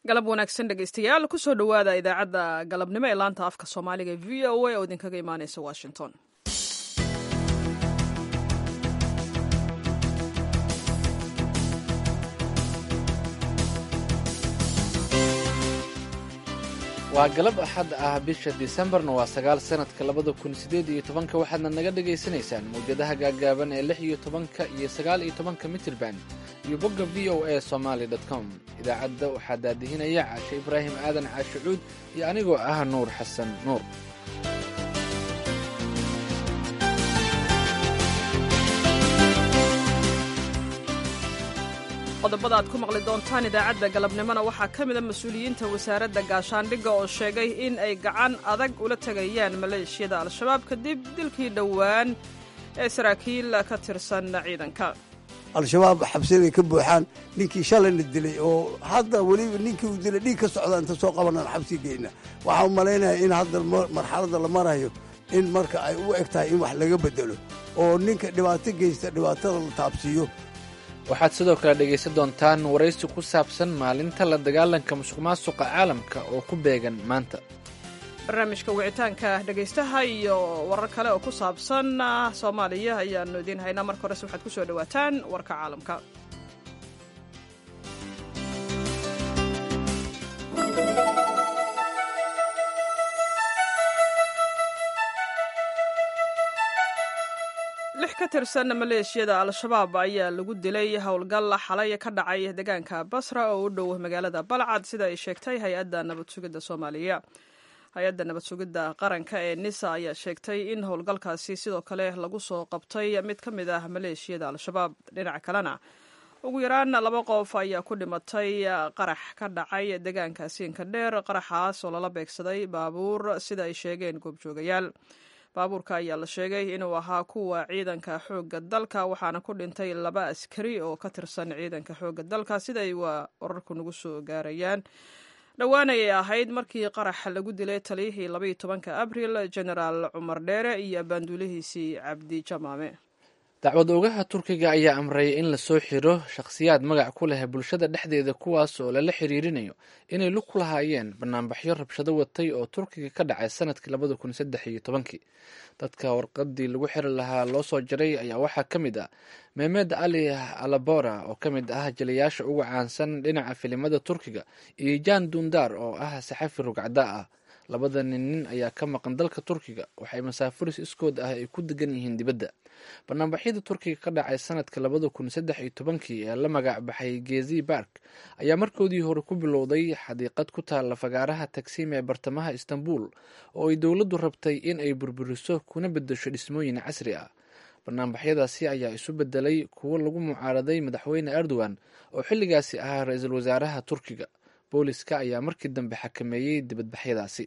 galab wanaagsan dhegeystayaal kusoo dhowaada idaacadda galabnimo ee laanta afka soomaaliga v o a oo idinkaga imaaneysa washington waa galab axad ah bisha disembarna waa sagaal sanadka labada kun sideed iyo tobanka waxaadna naga dhagaysanaysaan mawjadaha gaagaaban ee lix iyo tobanka iyo sagaal iyo tobanka mitirban iyo bogga v o a somaali com idaacadda waxaa daadihinaya caashe ibraahim aadan caashicuud iyo anigoo ah nuur xasan nuur qodobada aad ku maqli doontaan idaacadda galabnimona waxaa ka mida mas-uuliyiinta wasaaradda gaashaandhigga oo sheegay in ay gacan adag ula tegayaan maleeshiyada al-shabaab kadib dilkii dhowaan ee saraakiil ka tirsan ciidanka al-shabaab xabsiday ka buuxaan ninkii shalayna dilay oo hadda weliba ninkii uu dilay dhiig ka socda inta soo qabanaan xabsi geyna waxaa u malaynaya in hadda marxaladda la marayo in marka ay u eg tahay in wax laga bedelo oo ninka dhibaato geysta dhibaatada la taabsiiyo waxaad sidoo kale dhegaysan doontaan waraysi ku saabsan maalinta la dagaalanka musuq maasuqa caalamka oo ku beegan maanta barnaamijka wicitaanka dhegaystaha iyo warar kale oo ku saabsan soomaaliya ayaanu idiin haynaa marka horese waxaad ku soo dhowaataan warka caalamka lix ka tirsan maleeshiyada al-shabaab ayaa lagu dilay howlgal xalay ka dhacay deegaanka basra oo u dhow magaalada balcad sida ay sheegtay hay-adda nabad sugidda soomaaliya hay-adda nabad sugidda qaranka ee nisa ayaa sheegtay in howlgalkaasi sidoo kale lagu soo qabtay mid ka mid ah maleeshiyada al-shabaab dhinaca kalena ugu yaraan laba qof ayaa ku dhimatay qarax ka dhacay deegaanka siinka dheer qaraxaas oo lala beegsaday baabuur sida ay sheegeen goobjoogayaal baabuurka ayaa la sheegay inuu ahaa kuwa ciidanka xoogga dalka waxaana ku dhintay laba askari oo ka tirsan ciidanka xoogga dalka sida ay waa wararku nagu soo gaarayaan dhowaan ayay ahayd markii qarax lagu dilay taliyihii labaiyo tobanka abril genaraal cumar dheere iyo abaanduulihiisii cabdi jamaame dacwad oogaha turkiga ayaa amray in lasoo xiro shakhsiyaad magac ku leh bulshada dhexdeeda kuwaas oo lala xiriirinayo inay lug ku lahaayeen banaanbaxyo rabshado watay oo turkiga ka dhacay sanadkii labada kun saddex iyo tobankii dadka warqadii lagu xiri lahaa loo soo jaray ayaa waxaa ka mid ah memed ali alabora oo ka mid ah jaliyaasha ugu caansan dhinaca filimada turkiga iyo jan dundar oo ah saxafi rugcada ah labada nin nin ayaa ka maqan dalka turkiga waxay masaafuris iskood ah ay ku degan yihiin dibadda banaanbaxyada turkiga ka dhacay sanadka labada kun saddex iyo tobankii ee la magac baxay gezi bark ayaa markoodii hore ku bilowday xadiiqad ku taalla fagaaraha tagsiim ee bartamaha istanbul oo ay dowladdu rabtay in ay burburiso kuna bedesho dhismooyin casri ah banaanbaxyadaasi ayaa isu bedelay kuwo lagu mucaaraday madaxweyne erdogan oo xilligaasi ahaa ra-iisul wasaaraha turkiga booliska ayaa markii dambe xakameeyey dibadbaxyadaasi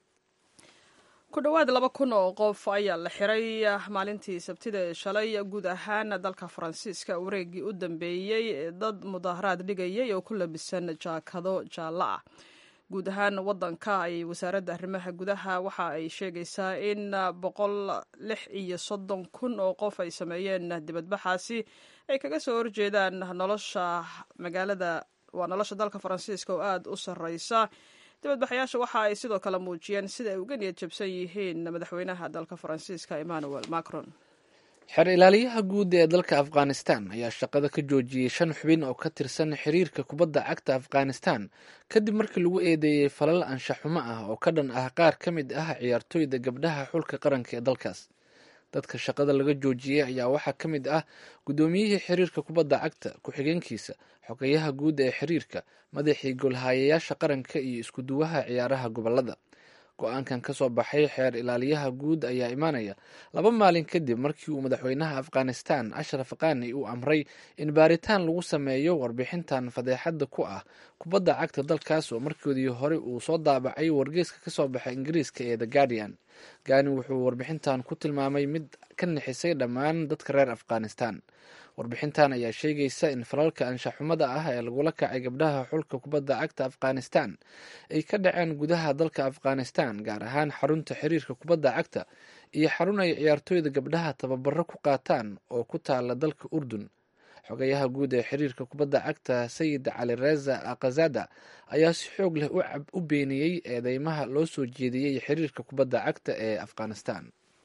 ku dhowaad laba kun oo qof ayaa la xiray maalintii sabtida ee shalay guud ahaan dalka faransiiska wareegii u dambeeyey ee dad mudaaharaad dhigayay oo ku labisan jaakado jaallo ah guud ahaan wadanka ay wasaaradda arrimaha gudaha waxa ay sheegaysaa in boqol lix iyo soddon kun oo qof ay sameeyeen dibadbaxaasi ay kaga soo horjeedaan nolosha magaalada waa nolosha dalka faransiiska oo aada u sarreysa dibadbaxayaasha waxa ay sidoo kale muujiyeen sida ay uga niyad jabsan yihiin madaxweynaha dalka faransiiska emmanuel macron xeer ilaaliyaha guud ee dalka afghanistan ayaa shaqada ka joojiyey shan xubin oo ka tirsan xiriirka kubadda cagta afghanistan kadib markii lagu eedeeyey falal anshaxumo ah oo ka dhan ah qaar ka mid ah ciyaartooyda gabdhaha xulka qaranka ee dalkaas dadka shaqada laga joojiyey ayaa waxaa ka mid ah guddoomiyihii xiriirka kubadda cagta ku-xigeenkiisa xogeyaha guud ee xiriirka madaxii golhayayaasha qaranka iyo iskuduwaha ciyaaraha gobolada go-aankan ka soo baxay xeer ilaaliyaha guud ayaa imaanaya laba maalin kadib markii uu madaxweynaha afghanistan ashraf qani uu amray in baaritaan lagu sameeyo warbixintan fadeexadda ku ah kubadda cagta dalkaas oo markoodii hore uu soo daabacay wargeyska ka soo baxay ingiriiska ee the guardian gani wuxuu warbixintan ku tilmaamay mid ka nixisay dhammaan dadka reer afghanistan warbixintan ayaa sheegaysa in falalka anshaxumada ah ee lagula kacay gabdhaha xulka kubadda cagta afghanistan ay ka dhaceen gudaha dalka afghanistan gaar ahaan xarunta xiriirka kubadda cagta iyo xarun ay ciyaartooyda gabdhaha tababaro ku qaataan oo ku taala dalka urdun xogayaha guud ee xiriirka kubadda cagta sayid cali reza khazada ayaa si xoog leh u beeniyey eedeymaha loo soo jeediyey xiriirka kubadda cagta ee afghanistan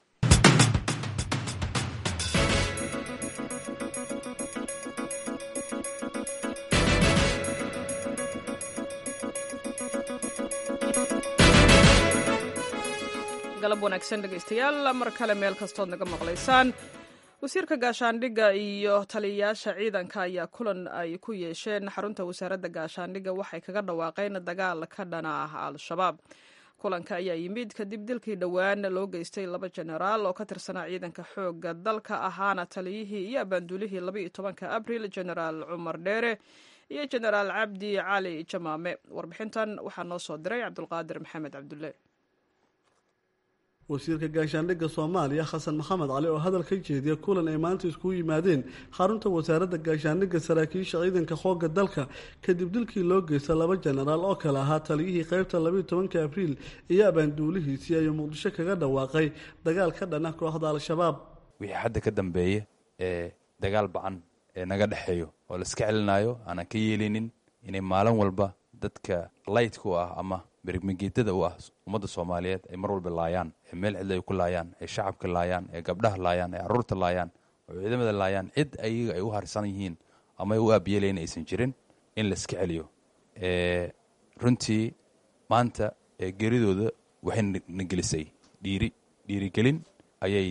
galab wanaagsan dhegaystayaal mar kale meel kastood naga maqlaysaan wasiirka gaashaandhigga iyo taliyayaasha ciidanka ayaa kulan ay ku yeesheen xarunta wasaaradda gaashaandhigga waxay kaga dhawaaqeen dagaal ka dhana ah al-shabaab kulanka ayaa yimid kadib dilkii dhowaan loo geystay laba jenaraal oo ka tirsanaa ciidanka xoogga dalka ahaana taliyihii iyo abaanduulihii labaiyo tobanka abril jenaraal cumar dheere iyo jenaraal cabdi cali jamaame warbixintan waxaa noo soo diray cabdulqaadir maxamed cabdulle wasiirka gaashaandhigga soomaaliya xasan maxamed cali oo hadal ka jeediya kulan ay maanta iskugu yimaadeen xarunta wasaaradda gaashaandhigga saraakiisha ciidanka xoogga dalka kadib dilkii loo geysta laba jenaraal oo kale ahaa taliyihii qeybta labaiyo tobanka abriil iyo abaanduulihiisii ayuu muqdisho kaga dhawaaqay dagaal ka dhana kooxda al-shabaab wixii hadda ka dambeeya ee dagaal bacan ee naga dhexeeyo oo la iska celinayo aanan ka yeelinin inay maalin walba dadka laytka u ah ama berigmageedada u ah ummadda soomaaliyeed ay mar walba laayaan ee meel cidla ay ku laayaan ee shacabka laayaan ee gabdhaha laayaan ee carruurta laayaan oo ciidamada laayaan cid ayaga ay u harsan yihiin ama ay u aabiyeelayn aysan jirin in la iska celiyo runtii maanta geeridooda waxay na gelisay dhiiri dhiirigelin ayay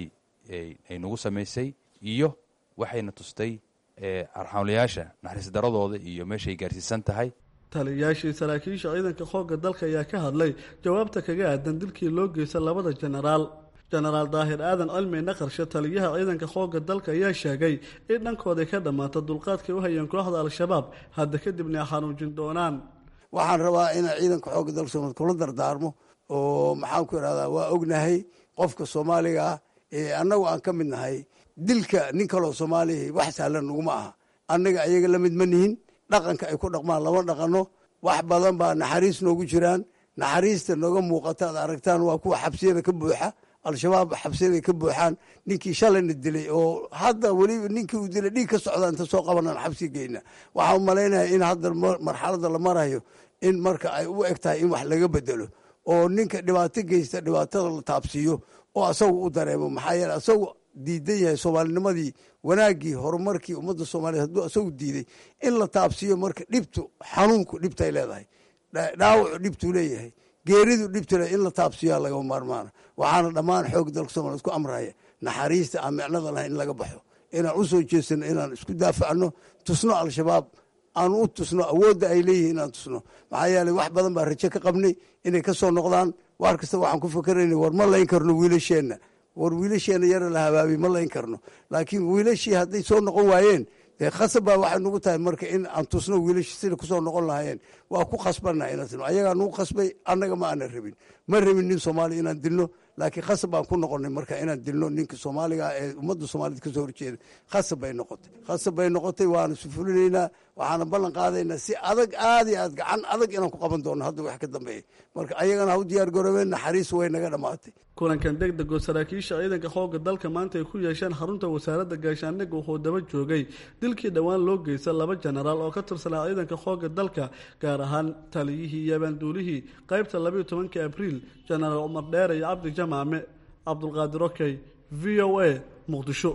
ay nagu samaysay iyo waxayna tustay arxamlayaasha naxariis daradooda iyo meeshaay gaarsiisan tahay taliyayaashii saraakiisha ciidanka xoogga dalka ayaa ka hadlay jawaabta kaga aadan dilkii loo geysta labada jenaraal jenaraal daahir aadan cilmi naqarshe taliyaha ciidanka xoogga dalka ayaa sheegay in dhankooday ka dhammaata dulqaadkay u hayeen kooxda al-shabaab hadda kadibna ay xanuujin doonaan waxaan rabaa inaan ciidanka xoogga dalka soomaliya kula dardaarmo oo maxaan ku idhahdaa waa ognahay qofka soomaaliga ah ee annagu aan ka mid nahay dilka nin kaloo soomaaliya wax sahlan naguma aha annaga ayaga la mid ma nihin dhaqanka ay ku dhaqmaan lama dhaqano wax badan baa naxariis noogu jiraan naxariista nooga muuqata ad aragtaan waa kuwa xabsiyada ka buuxa al-shabaab xabsiyada ka buuxaan ninkii shalayna dilay oo hadda weliba ninkii uu dilay dhiig ka socda inta soo qabanaan xabsi geyna waxaa u malaynaya in hadda marxalada la marayo in marka ay u eg tahay in wax laga bedelo oo ninka dhibaato geysta dhibaatada la taabsiiyo oo asagu u dareemo maxaa yeele asagu diidan yahay soomaalinimadii wanaaggii horumarkii ummadda soomaliyeed hadduu asagu diiday in la taabsiiyo marka dhibtu xanuunku dhibtay leedahay dhaawacu dhibtuu leeyahay geeridu dhibtu le in la taabsiiyaa lagama maarmaana waxaana dhammaan xoog dalka soomaliya isku amraya naxariista aan micnada lahayn in laga baxo inaan u soo jeesano inaan isku daafacno tusno al-shabaab aan u tusno awoodda ay leeyihiin inaan tusno maxaa yeeley wax badan baa rajo ka qabnay inay ka soo noqdaan waar kasta waxaan ku fakarayna war ma layn karno wiilasheenna war wiilasheena yara la habaabiy ma layn karno laakiin wiilashii hadday soo noqon waayeen dee khasab baa waxay nugu tahay marka in aan tusno wiilashii sida kusoo noqon lahaayeen waa ku khasbanna inaan tino ayagaa nugu khasbay annaga ma aanan rabin ma rabin nin soomaaliya inaan dilno laakiin khasab baan ku noqonay marka inaan dilno ninka soomaaliga ee ummadda soomaaliyed kasoo horjeeda khasab bay noqotay khasab bay noqotay waana sufulinaynaa waxaana ballan qaadaynaa si adag aad iyo aad gacan adag inaan ku qaban doono hadda wax ka dambeeya marka ayagana ha u diyaar garoobeen naxariis way naga dhammaatay kulankan deg deg oo saraakiisha ciidanka xoogga dalka maanta ay ku yeesheen xarunta wasaaradda gaashaandhigga wuxuu daba joogay dilkii dhowaan loo geysta laba jenaraal oo ka tirsanaa ciidanka xoogga dalka gaar ahaan taliyihii iyo abaanduulihii qaybta labaiyo tobankii abriil jenaraal cumar dheere iyo cabdi jamaame cabdulqaadir okey v o a muqdisho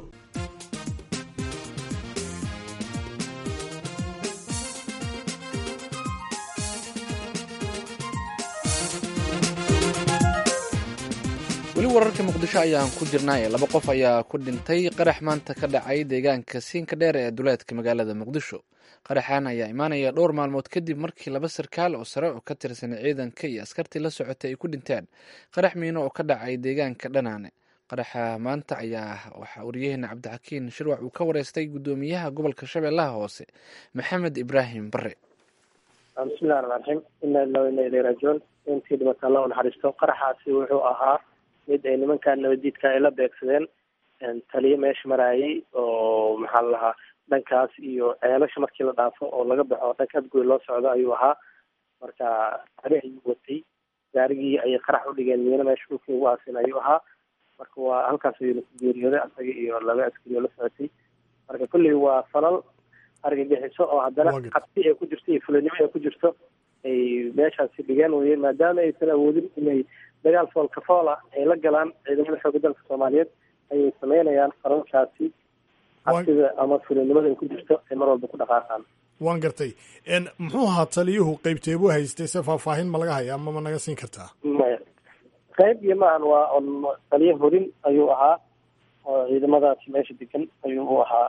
weli wararka muqdisho ayaan ku jirnaaye laba qof ayaa ku dhintay qarax maanta ka dhacay deegaanka siinka dheer ee duleedka magaalada muqdisho qaraxan ayaa imaanaya dhowr maalmood kadib markii laba sarkaal oo sare oo ka tirsan ciidanka iyo askartii la socotay ay ku dhinteen qarax miino oo ka dhacay deegaanka dhanaane qaraxa maanta ayaa waxaa waryaheena cabdixakiin shirwac uu ka wareystay guddoomiyaha gobolka shabeellaha hoose maxamed ibraahim bare bismillahi raxmaan raxiim ina ilaa ina ilay raajicuun intii dhimata alla u naxariisto qaraxaasi wuxuu ahaa mid ay nimankan nabadiidka ay la beegsadeen taliyo meesha maraayay oo maxaa la lahaa dhankaas iyo ceelasha markii la dhaafo oo laga baxo dhanka adgoy loo socdo ayuu ahaa marka gaari ayuu watay gaarigii ayay qarax u dhigeen miino meesha dhulkii ugu aasin ayuu ahaa marka waa halkaas ayuuna ku geeriyooday asaga iyo laba askari oo la socotay marka kolley waa falal argagixiso oo haddana cabsi ay ku jirto iyo fulanimo ay ku jirto ay meeshaasi dhigeen weye maadaama aysan awoodin inay dagaal foolka fool ah ay la galaan ciidamada xooga dalka soomaaliyeed ayay sameynayaan falalkaasi cabsida ama fulanimada ay ku jirto ay mar walba ku dhaqaaqaan waan gartay muxuu ahaa taliyuhu qeybteebuu haystay se faahfaahin ma laga hayaa ama ma naga siin kartaa maya qayb iyo maahan waa on taliye horin ayuu ahaa oo ciidamadaasi meesha degan ayuu u ahaa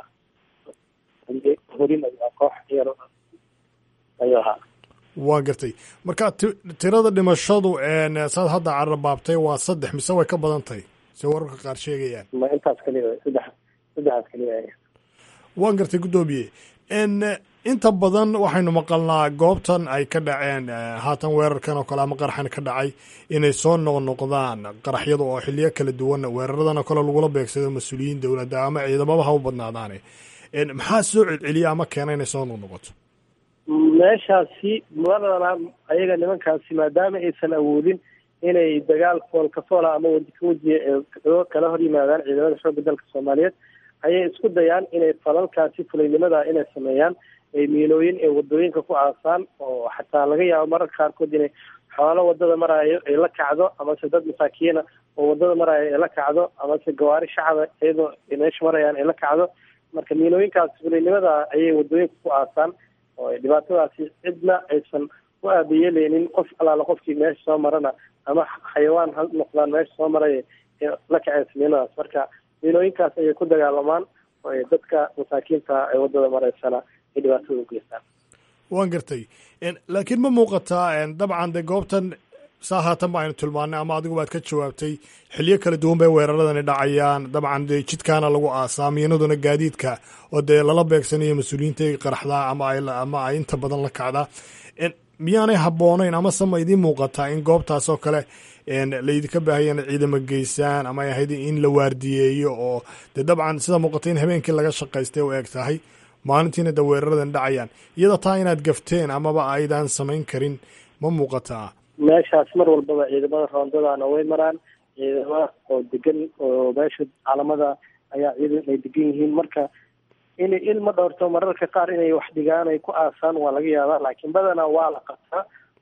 horin ayuu ahaa koox yar ayuu ahaa waa gartay marka ti tirada dhimashadu saad hadda carabaabtay waa saddex mise way ka badan tahay se wararka qaar sheegayaan ma intaas kaliya saddex saddexaas kaliya waan gartay guddoomiye inta badan waxaynu maqalnaa goobtan ay ka dhaceen haatan weerarkan oo kale ama qaraxan ka dhacay inay soo noqnoqdaan qaraxyada oo xiliyo kala duwan weeraradan oo kale lagula beegsado mas-uuliyiin dowladda ama ciidamaba ha u badnaadaane maxaa soo celceliya ama keena inay soo noqnoqoto meeshaasi mudanana ayaga nimankaasi maadaama aysan awoodin inay dagaal foolka foola ama wadi ka wajiya kala hor yimaadaan ciidamada xoogga dalka soomaaliyeed ayay isku dayaan inay falalkaasi fulaynimada inay sameeyaan miinooyin ee wadooyinka ku aasaan oo xataa laga yaabo mararka qaarkood inay xoolo wadada maraayo ay la kacdo amase dad masaakiina oo wadada maraayo ay la kacdo amase gawaari shacaba iyadoo meesha marayaan ay la kacdo marka miinooyinkaas fulaynimada ayay wadooyinka ku aasaan oo dhibaatadaasi cidna aysan u aabayeeleynin qof alaala qofkii meesha soo marana ama xayawaan ha noqdaan meesha soo maray la kaceysa miinadaas marka miinooyinkaas ayay ku dagaalamaan oo dadka masaakiinta ee wadada mareysana ay dhibaatada u geystaan waan gartay laakiin ma muuqataa dabcan de goobtan saa haatan ba aynu tilmaanay ama adigu baad ka jawaabtay xiliyo kala duwan bay weeraradani dhacayaan dabcan de jidkaana lagu aasaa miinaduna gaadiidka oo dee lala beegsanayo mas-uuliyiinta qaraxdaa ama ama ay inta badan la kacdaa miyaanay habboonayn amase ma idiin muuqataa in goobtaas oo kale laydinka baahaya in ciidamo geysaan ama ay ahayd in la waardiyeeyo oo dee dabcan sida muuqata in habeenkii laga shaqaystay u eg tahay maalintiina de weeraradan dhacayaan iyada taa inaad gafteen amaba aydan samayn karin ma muuqataa meeshaas mar walbaba ciidamada roondadana way maraan ciidamada oo degan oo meesha caalamada ayaa ciidan ay degan yihiin marka inay ilma dhowrto mararka qaar inay wax dhigaan ay ku aasaan waa laga yaabaa laakiin badanaa waa la qabtaa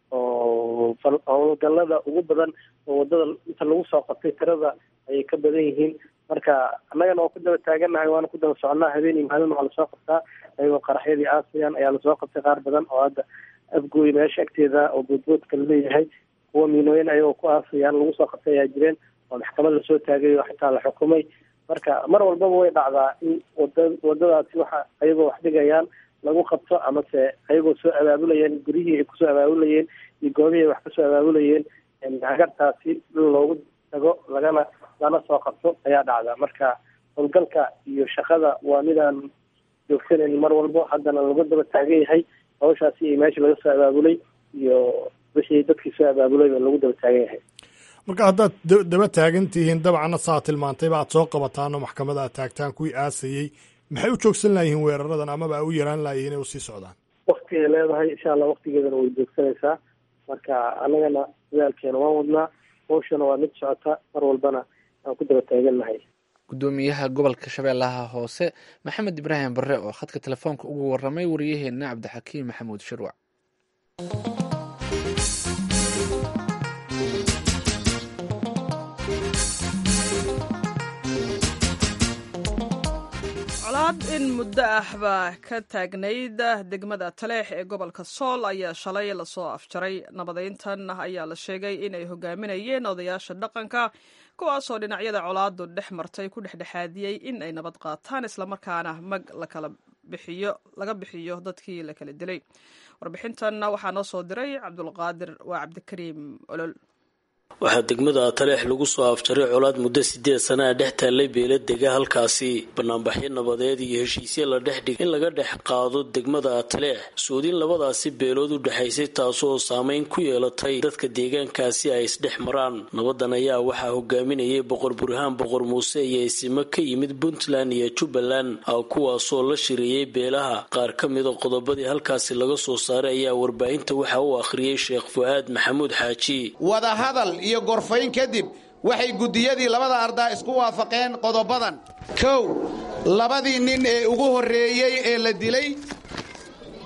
oo howlgalada ugu badan oo wadada inta lagu soo qabtay tirada ayay ka badan yihiin marka annagana waa ku daba taagannahay waana ku daba soconaa habeen iyo maalin waa lasoo qabtaa ayagoo qaraxyadii aasiyan ayaa lasoo qabtay qaar badan oo hadda afgooy meesha agteeda oo boodboodka laleeyahay kuwa miinooyin ayagoo ku aasayaan lagu soo qabtay ayaa jireen oo maxkamad lasoo taagay oo xitaa la xukumay marka mar walbaba way dhacdaa in wada wadadaasi waxa ayagoo wax dhigayaan lagu qabto amase ayagoo soo abaabulayeen guryihii ay kusoo abaabulayeen iyo goobihii ay wax kasoo abaabulayeen hagartaasi loogu tago lagana lana soo qabto ayaa dhacda marka howlgalka iyo shaqada waa midaan joogsaneyn mar walbo haddana lagu daba taagan yahay hawshaasi iyo meesha laga soo abaabulay iyo wixii dadkii soo abaabulayba lagu daba taagan yahay marka haddaad daba taagan tihiin dabcanna saa tilmaantayba aad soo qabataan oo maxkamada aad taagtaan kuwii aasayey maxay u joogsan layihiin weeraradan amaba ay u yaraan layihiin inay usii socdaan waktigay leedahay insha allah waktigeedana way joogsanaysaa marka annagana dadaalkeena waan wadnaa hawshana waa mid socota mar walbana aan ku daba taagannahay gudoomiyaha gobolka shabeellaha hoose maxamed ibraahim barre oo khadka telefoonka ugu waramay wariyaheenna cabdixakiim maxamuud shirwac colaad in muddo ah baa ka taagnayd degmada taleex ee gobolka sool ayaa shalay lasoo afjaray nabadeyntan ayaa la sheegay inay hogaaminayeen odayaasha dhaqanka kuwaasoo dhinacyada colaadu dhex martay ku dhexdhexaadiyey in ay nabad qaataan islamarkaana mag lakala bixiyo laga bixiyo dadkii la kala dilay warbixintan waxaa noo soo diray cabdulqaadir waa cabdikariim olol waxaa degmada taleex lagu soo afjaray colaad muddo sideed sana a dhex taallay beela dega halkaasi banaanbaxyo nabadeed iyo heshiisyo la dhex dhig in laga dhex qaado degmada taleex soodin labadaasi beelood u dhexaysay taasoo saameyn ku yeelatay dadka deegaankaasi ay isdhex maraan nabadan ayaa waxaa hogaaminayay boqor burhaan boqor muuse iyo isimo ka yimid puntland iyo jubbaland kuwaasoo la shireeyey beelaha qaar ka mida qodobadii halkaasi laga soo saaray ayaa warbaahinta waxa uu akhriyey sheekh fu-aad maxamuud xaaji iyo gorfayn kadib waxay guddiyadii labada ardaa isku waafaqeen qodobadan kow labadii nin ee ugu horreeyey ee la dilay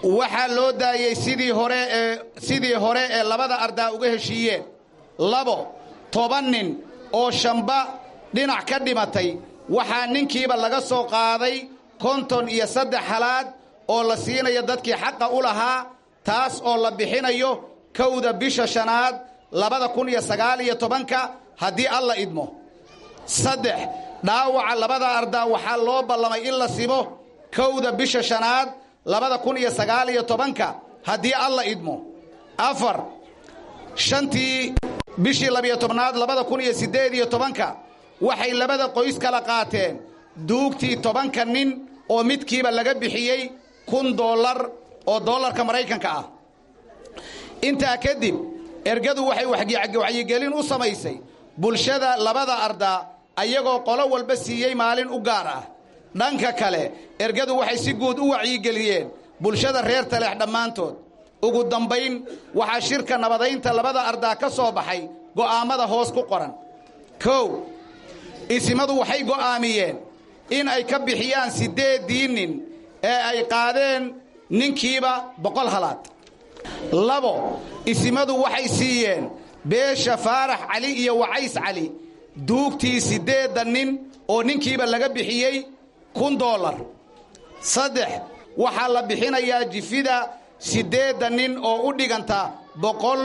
waxaa loo daayey sidii hore ee sidii hore ee labada ardaa uga heshiiyeen labo toban nin oo shamba dhinac ka dhimatay waxaa ninkiiba laga soo qaaday konton iyo saddex halaad oo la siinayo dadkii xaqa u lahaa taas oo la bixinayo kowda bisha shanaad labada kun iyo sagaal iyo tobanka haddii alla idmo saddex dhaawaca labada ardaa waxaa loo ballamay in la simo kowda bisha shanaad labada kun iyo sagaal iyo tobanka haddii alla idmo afar shantii bishii labiyo tobnaad labada kun iyo siddeed iyo tobanka waxay labada qoys kala qaateen duugtii tobanka nin oo midkiiba laga bixiyey kun dollar oo dollarka maraykanka ah intaa kadib ergadu waxay wacyigelin u samaysay bulshada labada ardaa ayagoo qolo walba siiyey maalin u gaar ah dhanka kale ergadu waxay si guud u wacyigeliyeen bulshada reer taleex dhammaantood ugu dambayn waxaa shirka nabadaynta labada ardaa ka soo baxay go'aammada hoos ku qoran kow isimadu waxay go'aamiyeen in ay ka bixiyaan siddeeddii nin ee ay qaadeen ninkiiba boqol halaad labo isimadu waxay siiyeen beesha faarax cali iyo wacays cali duugtii siddeedda nin oo ninkiiba laga bixiyey kun dollar saddex waxaa la bixinayaa jifida siddeedda nin oo u dhiganta boqol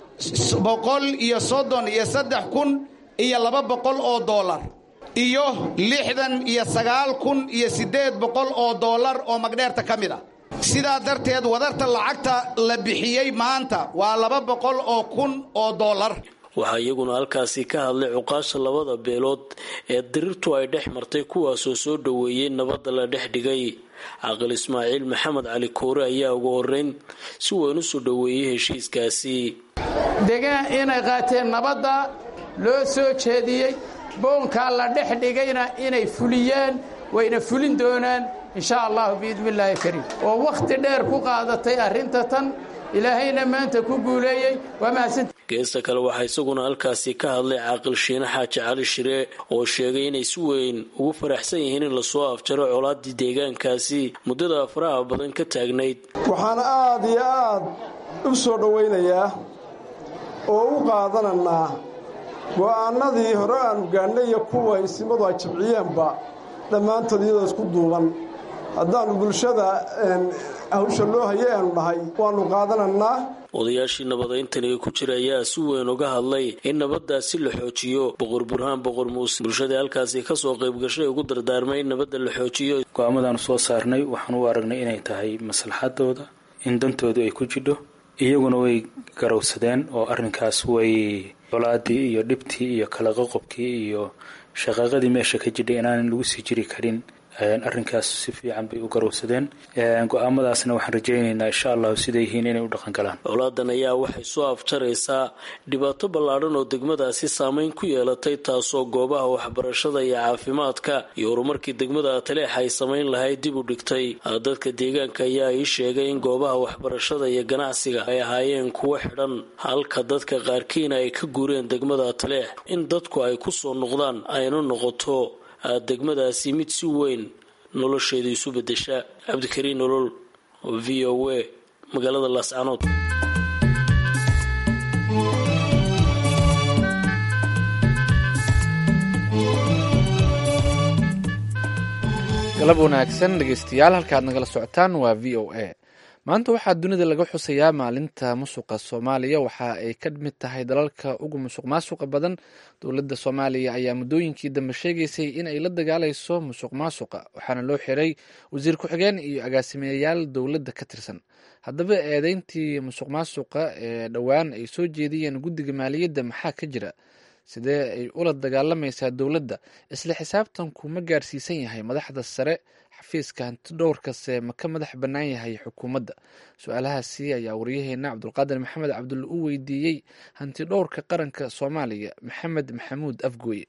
boqol iyo soddon iyo saddex kun iyo laba boqol oo dollar iyo lixdan iyo sagaal kun iyo siddeed boqol oo dollar oo magdheerta ka mid ah sidaa darteed wadarta lacagta la bixiyey maanta waa laba boqol oo kun oo dollar waxaa iyaguna halkaasi ka hadlay cuqaasha labada beelood ee dirirtu ay dhex martay kuwaasoo soo dhoweeyey nabadda la dhex dhigay caqil ismaaciil maxamed cali koore ayaa ugu horeyn si weyn u soo dhoweeyey heshiiskaasi degaan inay qaateen nabadda loo soo jeediyey boonkaa la dhex dhigayna inay fuliyaan wayna fulin doonaan insha allahu biidni illaahi kariim oo wakhti dheer ku qaadatay arrinta tan ilaahayna maanta ku guuleeyey waa mahadsanta geesta kale waxaa isaguna halkaasi ka hadlay caaqil shiine xaaji cali shire oo sheegay inay si weyn ugu faraxsan yihiin in lasoo afjaro colaadii deegaankaasi muddada faraha badan ka taagnayd waxaana aad iyo aad u soo dhowaynayaa oo u qaadananaa go'aannadii hore aanu gaannay iyo kuwa isimadu ay jabciyeenba dhammaantood iyadoo isku duuban haddaannu bulshada hawsha loo hayay aanu nahay waannu qaadanannaa odayaashii nabadayntani ku jira ayaa si weyn uga hadlay in nabadaasi la xoojiyo boqor burhaan boqor muuse bulshadii halkaasi kasoo qayb gashay ugu dardaarmay in nabadda la xoojiyo go-aamadaanu soo saarnay waxaan u aragnay inay tahay maslaxadooda in dantoodu ay ku jidho iyaguna way garowsadeen oo arrinkaas way colaadii iyo dhibtii iyo kala qoqobkii iyo shaqaaqadii meesha ka jidhay inaanan lagu sii jiri karin arrinkaas si fiican bay u garowsadeen go-aamadaasna waxaan rajaynaynaa insha allahu siday yihiin inay u dhaqan galaan colaadan ayaa waxay soo afjaraysaa dhibaato ballaadhan oo degmadaasi saameyn ku yeelatay taasoo goobaha waxbarashada iyo caafimaadka iyo horumarkii degmada taleex ay samayn lahayd dib u dhigtay dadka deegaanka ayaa ii sheegay in goobaha waxbarashada iyo ganacsiga ay ahaayeen kuwo xidhan halka dadka qaarkiina ay ka guureen degmada taleex in dadku ay ku soo noqdaan ayna noqoto degmadaasi mid si weyn nolosheedu isu bedesha cabdikariin nolol v o a magaalada laascanood galab wanaagsan dhegeystayaal halkaad nagala socotaan waa v o a maanta waxaa dunida laga xusayaa maalinta musuqa soomaaliya waxa ay ka mid tahay dalalka ugu musuq maasuqa badan dowladda soomaaliya ayaa muddooyinkii dambe sheegaysay in ay la dagaalayso musuq maasuqa waxaana loo xiray wasiir ku-xigeen iyo agaasimeyayaal dowladda ka tirsan haddaba eedeyntii musuq maasuqa ee dhowaan ay soo jeediyeen guddiga maaliyadda maxaa ka jira sidee ay ula dagaalamaysaa dowladda isla xisaabtanku ma gaarsiisan yahay madaxda sare xafiiska hanti dhowrkase ma ka madax bannaan yahay xukuumadda su-aalahaasi ayaa wariyaheena cabdulqaadir maxamed cabdulle u weydiiyey hanti dhowrka qaranka soomaaliya maxamed maxamuud afgooye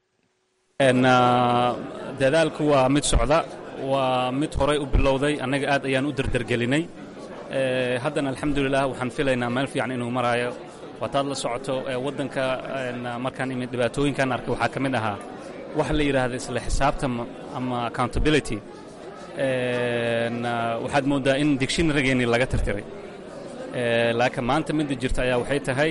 dadaalku waa mid socda waa mid horay u bilowday annaga aad ayaan u derdergelinay haddana alxamdulilah waxaan filaynaa meel fiican inuu maraayo waataad la socoto waddanka markaan imid dhibaatooyinkan arkay waxaa ka mid ahaa waxa la yidhaahda isla xisaabtan ama accountability waxaad mooddaa in dictionarygeennii laga tirtiray laakiin maanta midda jirta ayaa waxay tahay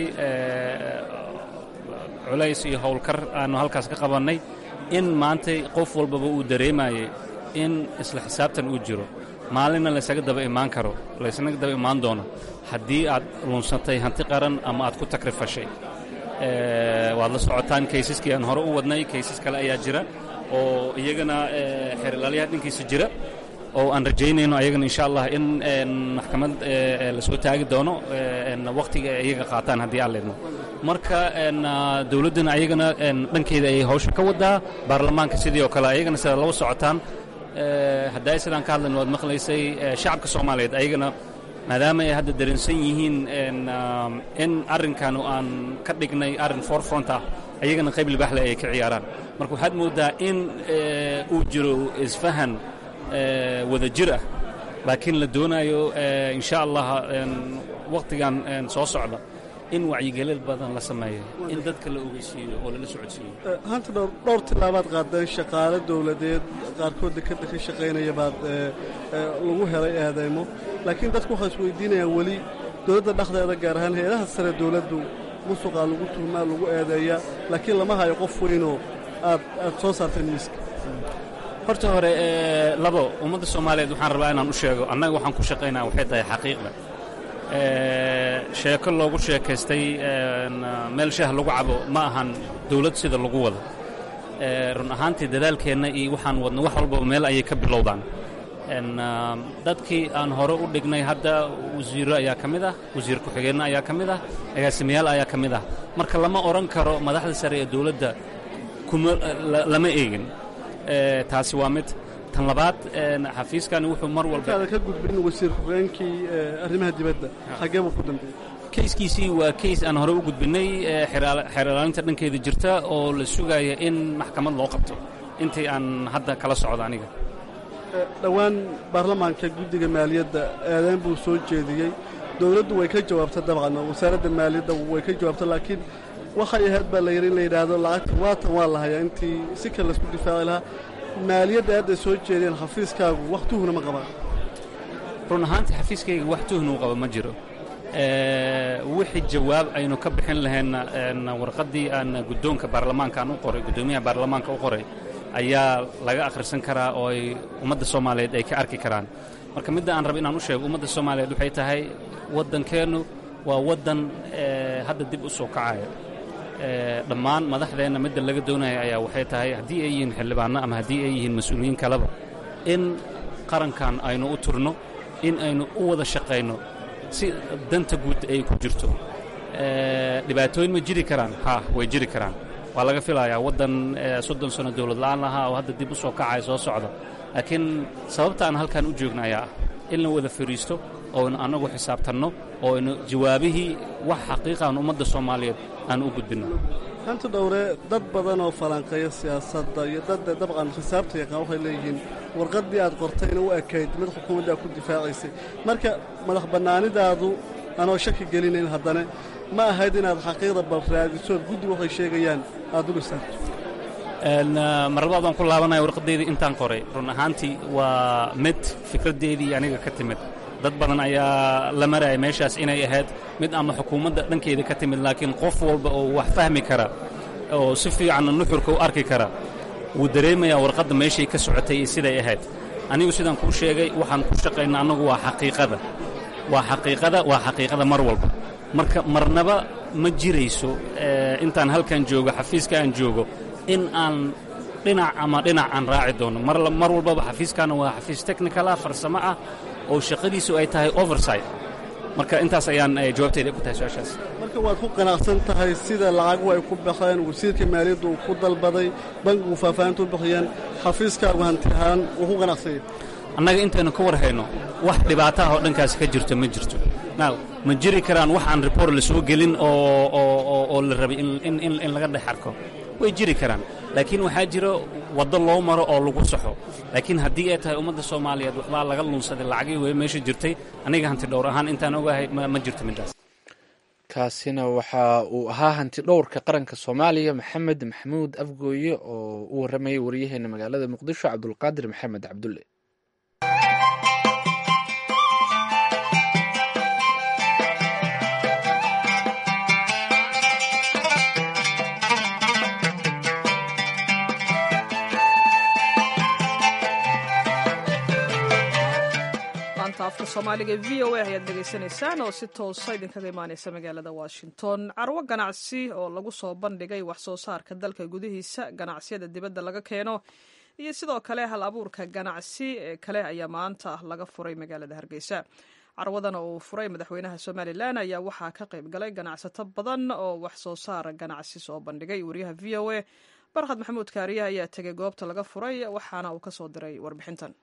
culays iyo howlkar aanu halkaas ka qabannay in maantay qof walbaba uu dareemayay in isla xisaabtan uu jiro maalinna laysaga daba imaan karo laysaga daba imaan doono haddii aad lunsatay hanti qaran ama aad ku takrifashay waad la socotaan kaysaskii aan hore u wadnay kaysas kale ayaa jira oo iyagana xeerilaalyaha dhankiisa jira oo aan rajaynayno ayagana insha allah in maxkamad lasoo taagi doono wakhtiga iyaga qaataan haddii aan leedno marka dowladdana ayagana dhankeeda ayay hawsha ka wadaa baarlamaanka sidii oo kale ayagana sidaad laba socotaan haddaa sidaan ka hadlayno waad maqlaysay shacabka soomaaliyeed ayagana maadaama ay hadda dareensan yihiin in arrinkan aan ka dhignay arrin forefront ah ayagana qayb libaaxle ay ka ciyaaraan marka waxaad mooddaa in uu jiro isfahan wada jir ah laakiin la doonaayo insha allah wakhtigan soo socda in wacyigelin badan la sameeyo in dadka la ogeysiiyo oo lala socodsiiyo hanta dhowr dhowr tilaabaad qaadeen shaqaale dowladeed qaarkood dekadda ka shaqaynaya baad lagu helay eedeymo laakiin dadku waxay isweydiinayaan weli dowladda dhexdeeda gaar ahaan hay-adaha sare dowladdu musuqaa lagu tuhmaa lagu eedeeyaa laakiin lama hayo qof weynoo aad aad soo saarteen miiska horta hore labo ummadda soomaaliyeed waxaan rabaa inaan u sheego annaga waxaan ku shaqaynaa waxay tahay xaqiiqda sheeko loogu sheekaystay meel shah lagu cabo ma ahan dawlad sida lagu wado run ahaantii dadaalkeenna iyo waxaan wadno wax walbaba meel ayay ka bilowdaan dadkii aan hore u dhignay hadda wasiiro ayaa ka mid ah wasiir ku-xigeenno ayaa ka mid ah agaasimayaal ayaa ka mid ah marka lama odhan karo madaxda sare ee dawladda kuma lama eegin taasi waa mid tan labaad xafiiskani wuxuu mar walba intaada ka gudbin wasiir ku-xigeenkii arrimaha dibadda xaggee buu ku dambeeyey kayskiisii waa kays aan hore u gudbinnay xeer ilaalinta dhankeeda jirta oo la sugaya in maxkamad loo qabto intii aan hadda kala socdo aniga dhowaan baarlamaanka guddiga maaliyadda eedayn buu soo jeediyey dowladdu way ka jawaabta dabcan oo wasaaradda maaliyadda way ka jawaabta laakiin waxay ahayd baa la yidhi in la yidhaahdo lacagta waatan waa la hayaa intii si kale laisku difaaci lahaa maaliyadda aadday soo jeedeen xafiiskaagu wax tuhuna ma qabaan run ahaantii xafiiskayga wax tuhnuu qaba ma jiro wixii jawaab aynu ka bixin lahayna warqaddii aan guddoonka baarlamaanka aan u qoray guddoomiyaha baarlamaanka u qoray ayaa laga akhrisan karaa oo ay ummadda soomaaliyeed ay ka arki karaan marka midda aan raba inaan u sheego ummadda soomaaliyeed waxay tahay waddankeennu waa waddan hadda dib u soo kacaya dhammaan madaxdeenna midda laga doonaya ayaa waxay tahay haddii ay yihiin xildhibaanno ama haddii ay yihiin mas-uuliyiin kaleba in qarankan aynu u turno in aynu u wada shaqayno si danta guud ay ku jirto dhibaatooyin ma jiri karaan ha way jiri karaan waa laga filayaa waddan soddon sano dowlad la'aan lahaa oo hadda dib u soo kacaya soo socda laakiin sababta aan halkan u joogna ayaa ah in la wada fadhiisto ooynu annagu xisaabtanno ooynu jawaabihii wax xaqiiqaan ummadda soomaaliyeed aan u gudbinno hanta dhowre dad badan oo falanqeeya siyaasadda iyo dadda dabcan xisaabta yaqaan waxay leeyihiin warqaddii aad qortayna u ekayd mid xukuumaddaa ku difaacaysay marka madax bannaanidaadu anoo shaki gelinayn haddana ma ahayd inaad xaqiiqda bal raadisood guddi waxay sheegayaan aad u dhisaabto marlabaad waan ku laabanaya warqaddeydii intaan qoray run ahaantii waa mid fikraddeedii aniga ka timid dad badan ayaa la maraya meeshaas inay ahayd mid ama xukuumadda dhankeeda ka timid laakiin qof walba oo wax fahmi kara oo si fiicanna nuxurka u arki kara wuu dareemayaa warqadda meeshay ka socotay iyo siday ahayd anigu sidaan kuu sheegay waxaan ku shaqaynaa annagu waa xaqiiqada waa xaqiiqada waa xaqiiqada mar walba marka marnaba ma jirayso intaan halkan joogo xafiiska aan joogo in aan dhinac ama dhinac aan raaci doono mar walbaba xafiiskaana waa xafiis technical ah farsamo ah oo shaqadiisu ay tahay oversight marka intaas ayaan jawaabteyda ku tahay su-aashaas marka waad ku qanacsan tahay sida lacagu ay ku baxeen wasiirka maaliyaddu uu ku dalbaday bankigu faahfaahintu u bixiyeen xafiiskaagu hanti ahaan wuu ku qanacsanyay annaga intaynu ka war hayno wax dhibaataha oo dhankaasi ka jirto ma jirto now ma jiri karaan wax aan report la soo gelin oo la rabay in laga dhex arko way jiri karaan laakiin waxaa jiro waddo loo maro oo lagu saxo laakiin haddii ay tahay ummadda soomaaliyeed waxbaa laga lunsaday lacagii wey meesha jirtay aniga hanti dhowr ahaan intaan ogahay ma jirto middaas kaasina waxa uu ahaa hanti dhowrka qaranka soomaaliya maxamed maxamuud afgooye oo u warramayay waryaheena magaalada muqdisho cabdulqaadir maxamed cabdulle laanta afka soomaaliga v o a ayaad dhegaysanaysaan oo si toosa idinkaga imaaneysa magaalada washington carwo ganacsi oo lagu soo bandhigay wax soo saarka dalka gudihiisa ganacsiyada dibadda laga keeno iyo sidoo kale hal abuurka ganacsi ee kale ayaa maanta laga furay magaalada hargeysa carwadan oo uu furay madaxweynaha somalilan ayaa waxaa ka qayb galay ganacsato badan oo wax soo saar ganacsi soo bandhigay wariyaha v o a barkhad maxamuud kaariye ayaa tegay goobta laga furay waxaana uu kasoo diray warbixintan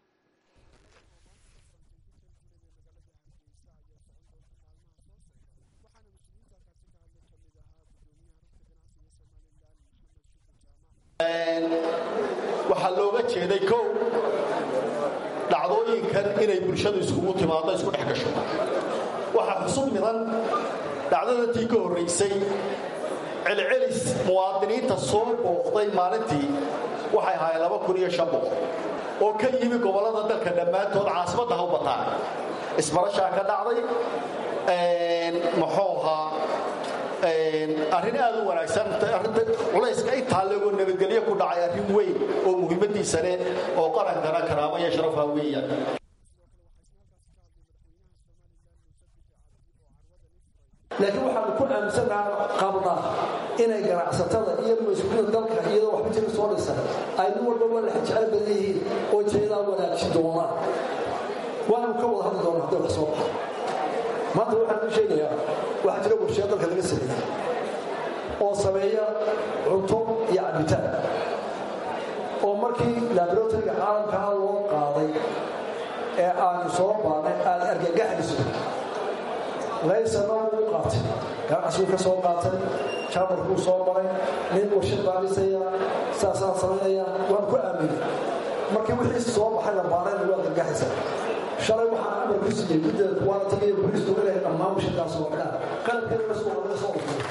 waxaa looga jeeday kow dhacdooyinkan inay bulshadu iskugu timaado isku dhex gasho waxaa xusub midan dhacdadatii ka horraysay celcelis muwaadiniinta soo booqday maalintii waxay ahaayeen laba kun iyo shan boqol oo ka yimi gobollada dalka dhammaantood caasimadda ha u bataan isbarashaa ka dhacday muxuu ahaa arrin aad u wanaagsan arrinta culayska intaa legoo nabadgelyo ku dhacay arrin weyn oo muhiimadiisa leh oo qarankana karaamo iyo sharafa weeyaan laakiin waxaanu ku aaminsannaha qabnaa inay ganacsatada iyo mas-uuliyada dalka iyadoo waxba jira soo dhisan ay nin walbaba la jecel badan yihiin oo jeedaa wanaajin doonaan waanu ka wada hadli doonaa hadday wax soo baxa maanta waxaan u sheegayaa waxaa jira warshiya dalka laga sameeyey oo sameeya cunto iyo cabitaan oo markii laboratoryga caalamkaa loo qaaday ee aanu soo baanay aad argagaxayso laysana uu qaatay ganacsiguu ka soo qaatay jaamarkuu soo maray nin warshad baadhisaya saasaan samaynaya waan ku aaminay markii wixii soo baxay la baanayna waa argagaxaysa shalay waxaan amar ku siiyey guddada kuwaana tagaya booliistu inay dhammaan washadaas oo dhan qalabkeeda la soo laga soo dhufay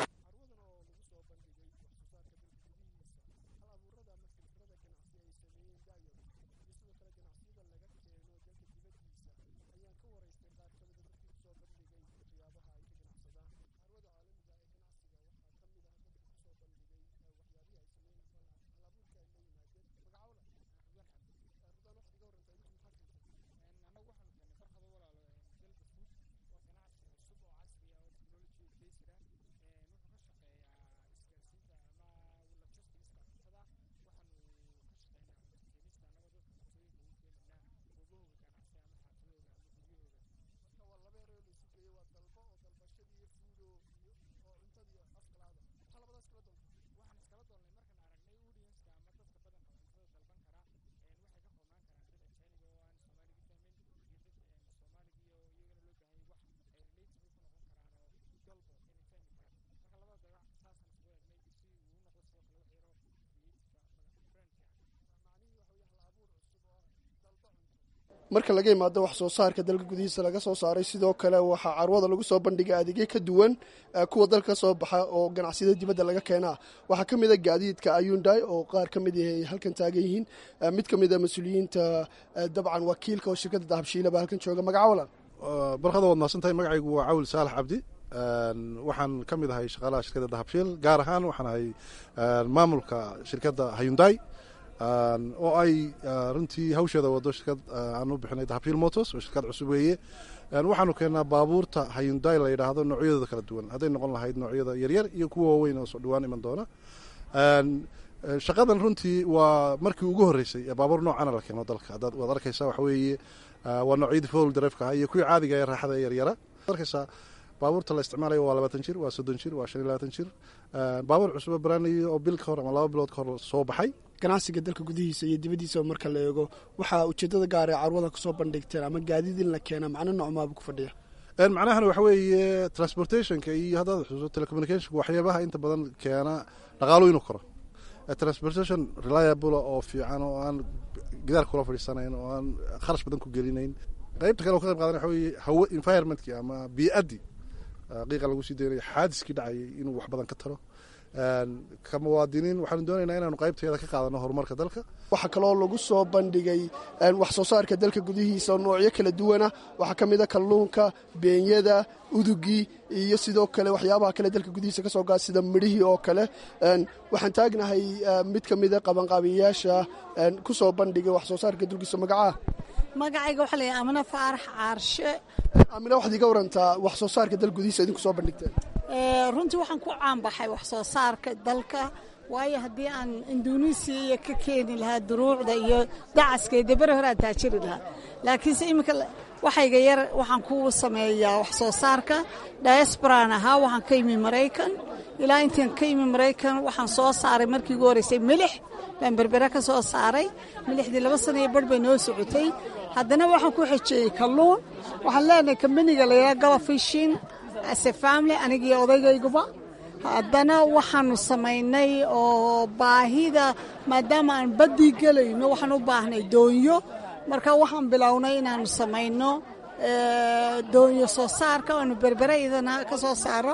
marka laga imaado wax soo saarka dalka gudihiisa laga soo saaray sidoo kale waxaa carwada lagu soo bandhigay adeegyo ka duwan kuwa dalka soo baxa oo ganacsiyada dibadda laga keenaa waxaa ka mid a gaadiidka ayundai oo qaar ka mid yahay halkan taagan yihiin mid ka mid a mas-uuliyiinta dabcan wakiilka oo shirkadda dahabshiila baa halkan jooga magacawalan barkada waad mahadsantahay magacaygu waa cawil saalax cabdi waxaan ka mid ahay shaqaalaha shirkadda dahabshiil gaar ahaan waxaan ahay maamulka shirkadda hayundai oo ay runtii hawsheeda wado shirkad aan u bixinay dahabshiil motors oo shirkad cusub weeye waxaanu keennaa baabuurta hayundai la yidhaahdo noocyadooda kala duwan hadday noqon lahayd noocyada yaryar iyo kuwa waaweyn oo soo dhawaan iman doona shaqadan runtii waa markii ugu horreysay ee baabuur noocana la keeno dalka haddaad waad arkaysaa waxa weeye waa noocyadii fowl drive-ka ah iyo kuwii caadiga ee raaxada ee yaryara arkaysaa baabuurta la isticmaalayo waa labaatan jir waa soddon jir waa shan iyo labaatan jir baabuur cusubo baraanayo oo bil ka hor ama laba bilood ka hor soo baxay ganacsiga dalka gudihiisa iyo dibaddiisa marka la eego waxaa ujeeddada gaar ee carwada kusoo bandhigteen ama gaadiid in la keena macno noocmaaba ku fadhiya macnahan waxa weeye transportationka iyo haddaad xusuuso telecommunicationka waxyaabaha inta badan keena dhaqaalo inuu koro transportation reliable oo fiican oo aan gidaar kula fadhiisanayn oo aan kharash badan ku gelinayn qaybta kale oo ka qayb qaadan waxa weeye hawo environmentkii ama bii'addii qiiqa lagu sii daynayo xaadiskii dhacayay inuu wax badan ka taro ka muwaadiniin waxaanu doonaynaa inaanu qaybteeda ka qaadano horumarka dalka waxaa kaloo lagu soo bandhigay wax soo saarka dalka gudihiisa oo noocyo kala duwana waxaa ka mid a kalluunka beenyada udugii iyo sidoo kale waxyaabaha kale dalka gudihiisa ka soo gaa sida midhihii oo kale waxaan taagnahay mid ka mida qabanqaabiyayaasha ku soo bandhigay wax soo saarka dalkiisa magacaa magacayga waxaa layahay amina faarax caarshe amina waxaad iga warantaa wax soo saarka dal gudihiisa idinku soo bandhigteen runtii waxaan ku caanbaxay wax soo saarka dalka waayo haddii aan induneisiya ka keeni lahaa duruucda iyo dacaskeeda beri hore aan taajiri lahaa laakiinse iminka waxayga yar waxaan ku sameeyaa wax soo saarka diasporaan ahaa waxaan ka yimi maraykan ilaa intaan ka yimi maraykan waxaan soo saaray markii ugu horreysay milix baan berbere ka soo saaray milixdii laba sana iyo barh bay noo socotay haddana waxaan ku xejeeyey kalluun waxaan leenahay kambaniga layaa gala fishin ase family anigii odaygayguba haddana waxaanu samaynay oo baahida maadaama aan baddii gelayno waxaan u baahnay doonyo marka waxaan bilownay inaanu samayno doonyo soo saarka aanu berbere idana ka soo saaro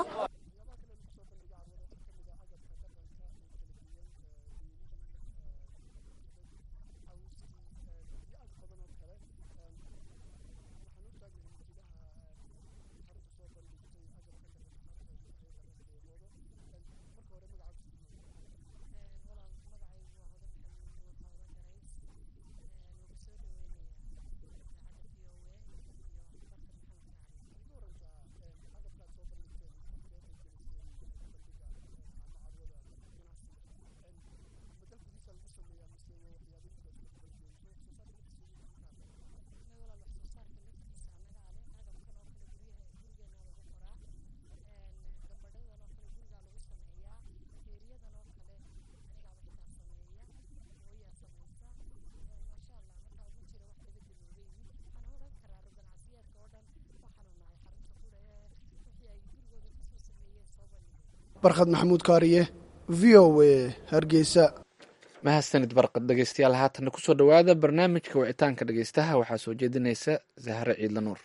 barkhad maxamuud kaariye v o a hargeysa mahadsanid barqad dhegeystayaal haatanna kusoo dhowaada barnaamijka wicitaanka dhegeystaha waxaa soo jeedinaysa zahre ciidla nuur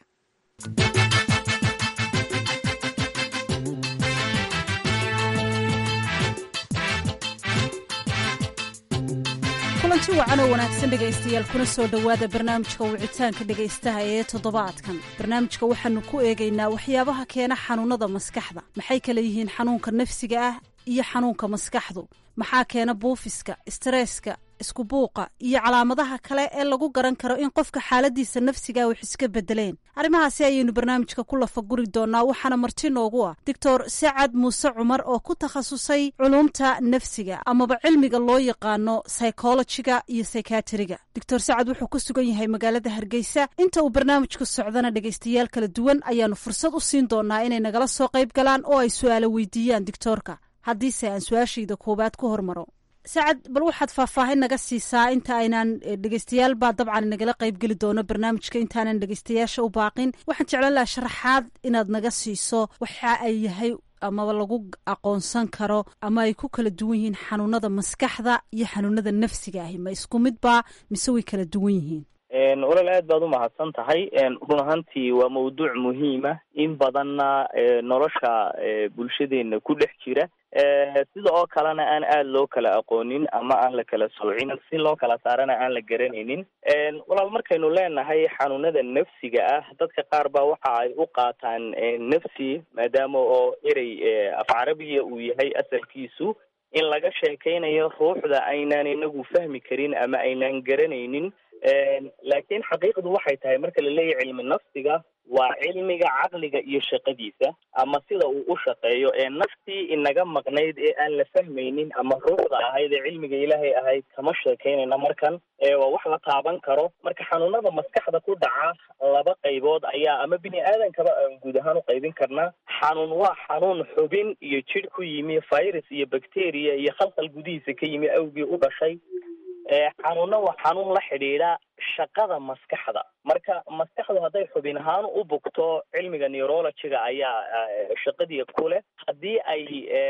kulanti wacan oo wanaagsan dhegaystayaal kuna soo dhowaada barnaamijka wicitaanka dhegaystaha ee toddobaadkan barnaamijka waxaanu ku eegaynaa waxyaabaha keena xanuunada maskaxda maxay kala yihiin xanuunka nafsiga ah iyo xanuunka maskaxdu maxaa keena buufiska istresska isku buuqa iyo calaamadaha kale ee lagu garan karo in qofka xaaladiisa nafsiga wax iska bedeleen arrimahaasi ayaynu barnaamijka ku lafaguri doonaa waxaana marti noogu ah doctor sacad muuse cumar oo ku takhasusay culuumta nafsiga amaba cilmiga loo yaqaano psychologiga iyo psykatriga doctor sacad wuxuu ku sugan yahay magaalada hargeysa inta uu barnaamijku socdana dhegaystayaal kala duwan ayaanu fursad u siin doonaa inay nagala soo qayb galaan oo ay su-aalo weydiiyaan doctoorka haddiise aan su-aashayda koowaad ku hormaro sacad bal waxaad faahfaahin naga siisaa inta aynaan dhegeystayaal baa dabcan nagala qaybgeli doono barnaamijka intaanan dhegeystayaasha u baaqin waxaan jeclaan lahaa sharaxaad inaad naga siiso waxa ay yahay amaba lagu aqoonsan karo ama ay ku kala duwan yihiin xanuunada maskaxda iyo xanuunada nafsiga ahi ma isku midba mise way kala duwan yihiin walaal aad baad umahadsan tahay run ahaantii waa mawduuc muhiima in badanna nolosha bulshadeena ku dhex jira sida oo kalena aan aada loo kala aqoonin ama aan la kala soocin si loo kala saarana aan la garanaynin walaal markaynu leenahay xanuunada nafsiga ah dadka qaar baa waxa ay u qaataan nafsi maadaama oo erey af carabiga uu yahay asalkiisu in laga sheekaynayo ruuxda aynaan inagu fahmi karin ama aynaan garanaynin laakiin xaqiiqdu waxay tahay marka la leeyahay cilmi nafsiga waa cilmiga caqliga iyo shaqadiisa ama sida uu u shaqeeyo ee naftii inaga maqnayd ee aan la fahmaynin ama ruuxda ahayd ee cilmiga ilaahay ahayd kama sheekaynayna markan waa wax la taaban karo marka xanuunada maskaxda ku dhaca laba qaybood ayaa ama bini aadankaba aan guud ahaan u qaybin karnaa xanuun waa xanuun xubin iyo jidh ku yimi virus iyo bacteria iyo khalkhal gudihiisa ka yimi awgii u dhashay xanuunna waa xanuun la xidhiidha shaqada maskaxda marka maskaxdu hadday xubin ahaan u bugto cilmiga neurologiga ayaa shaqadii ku leh haddii ay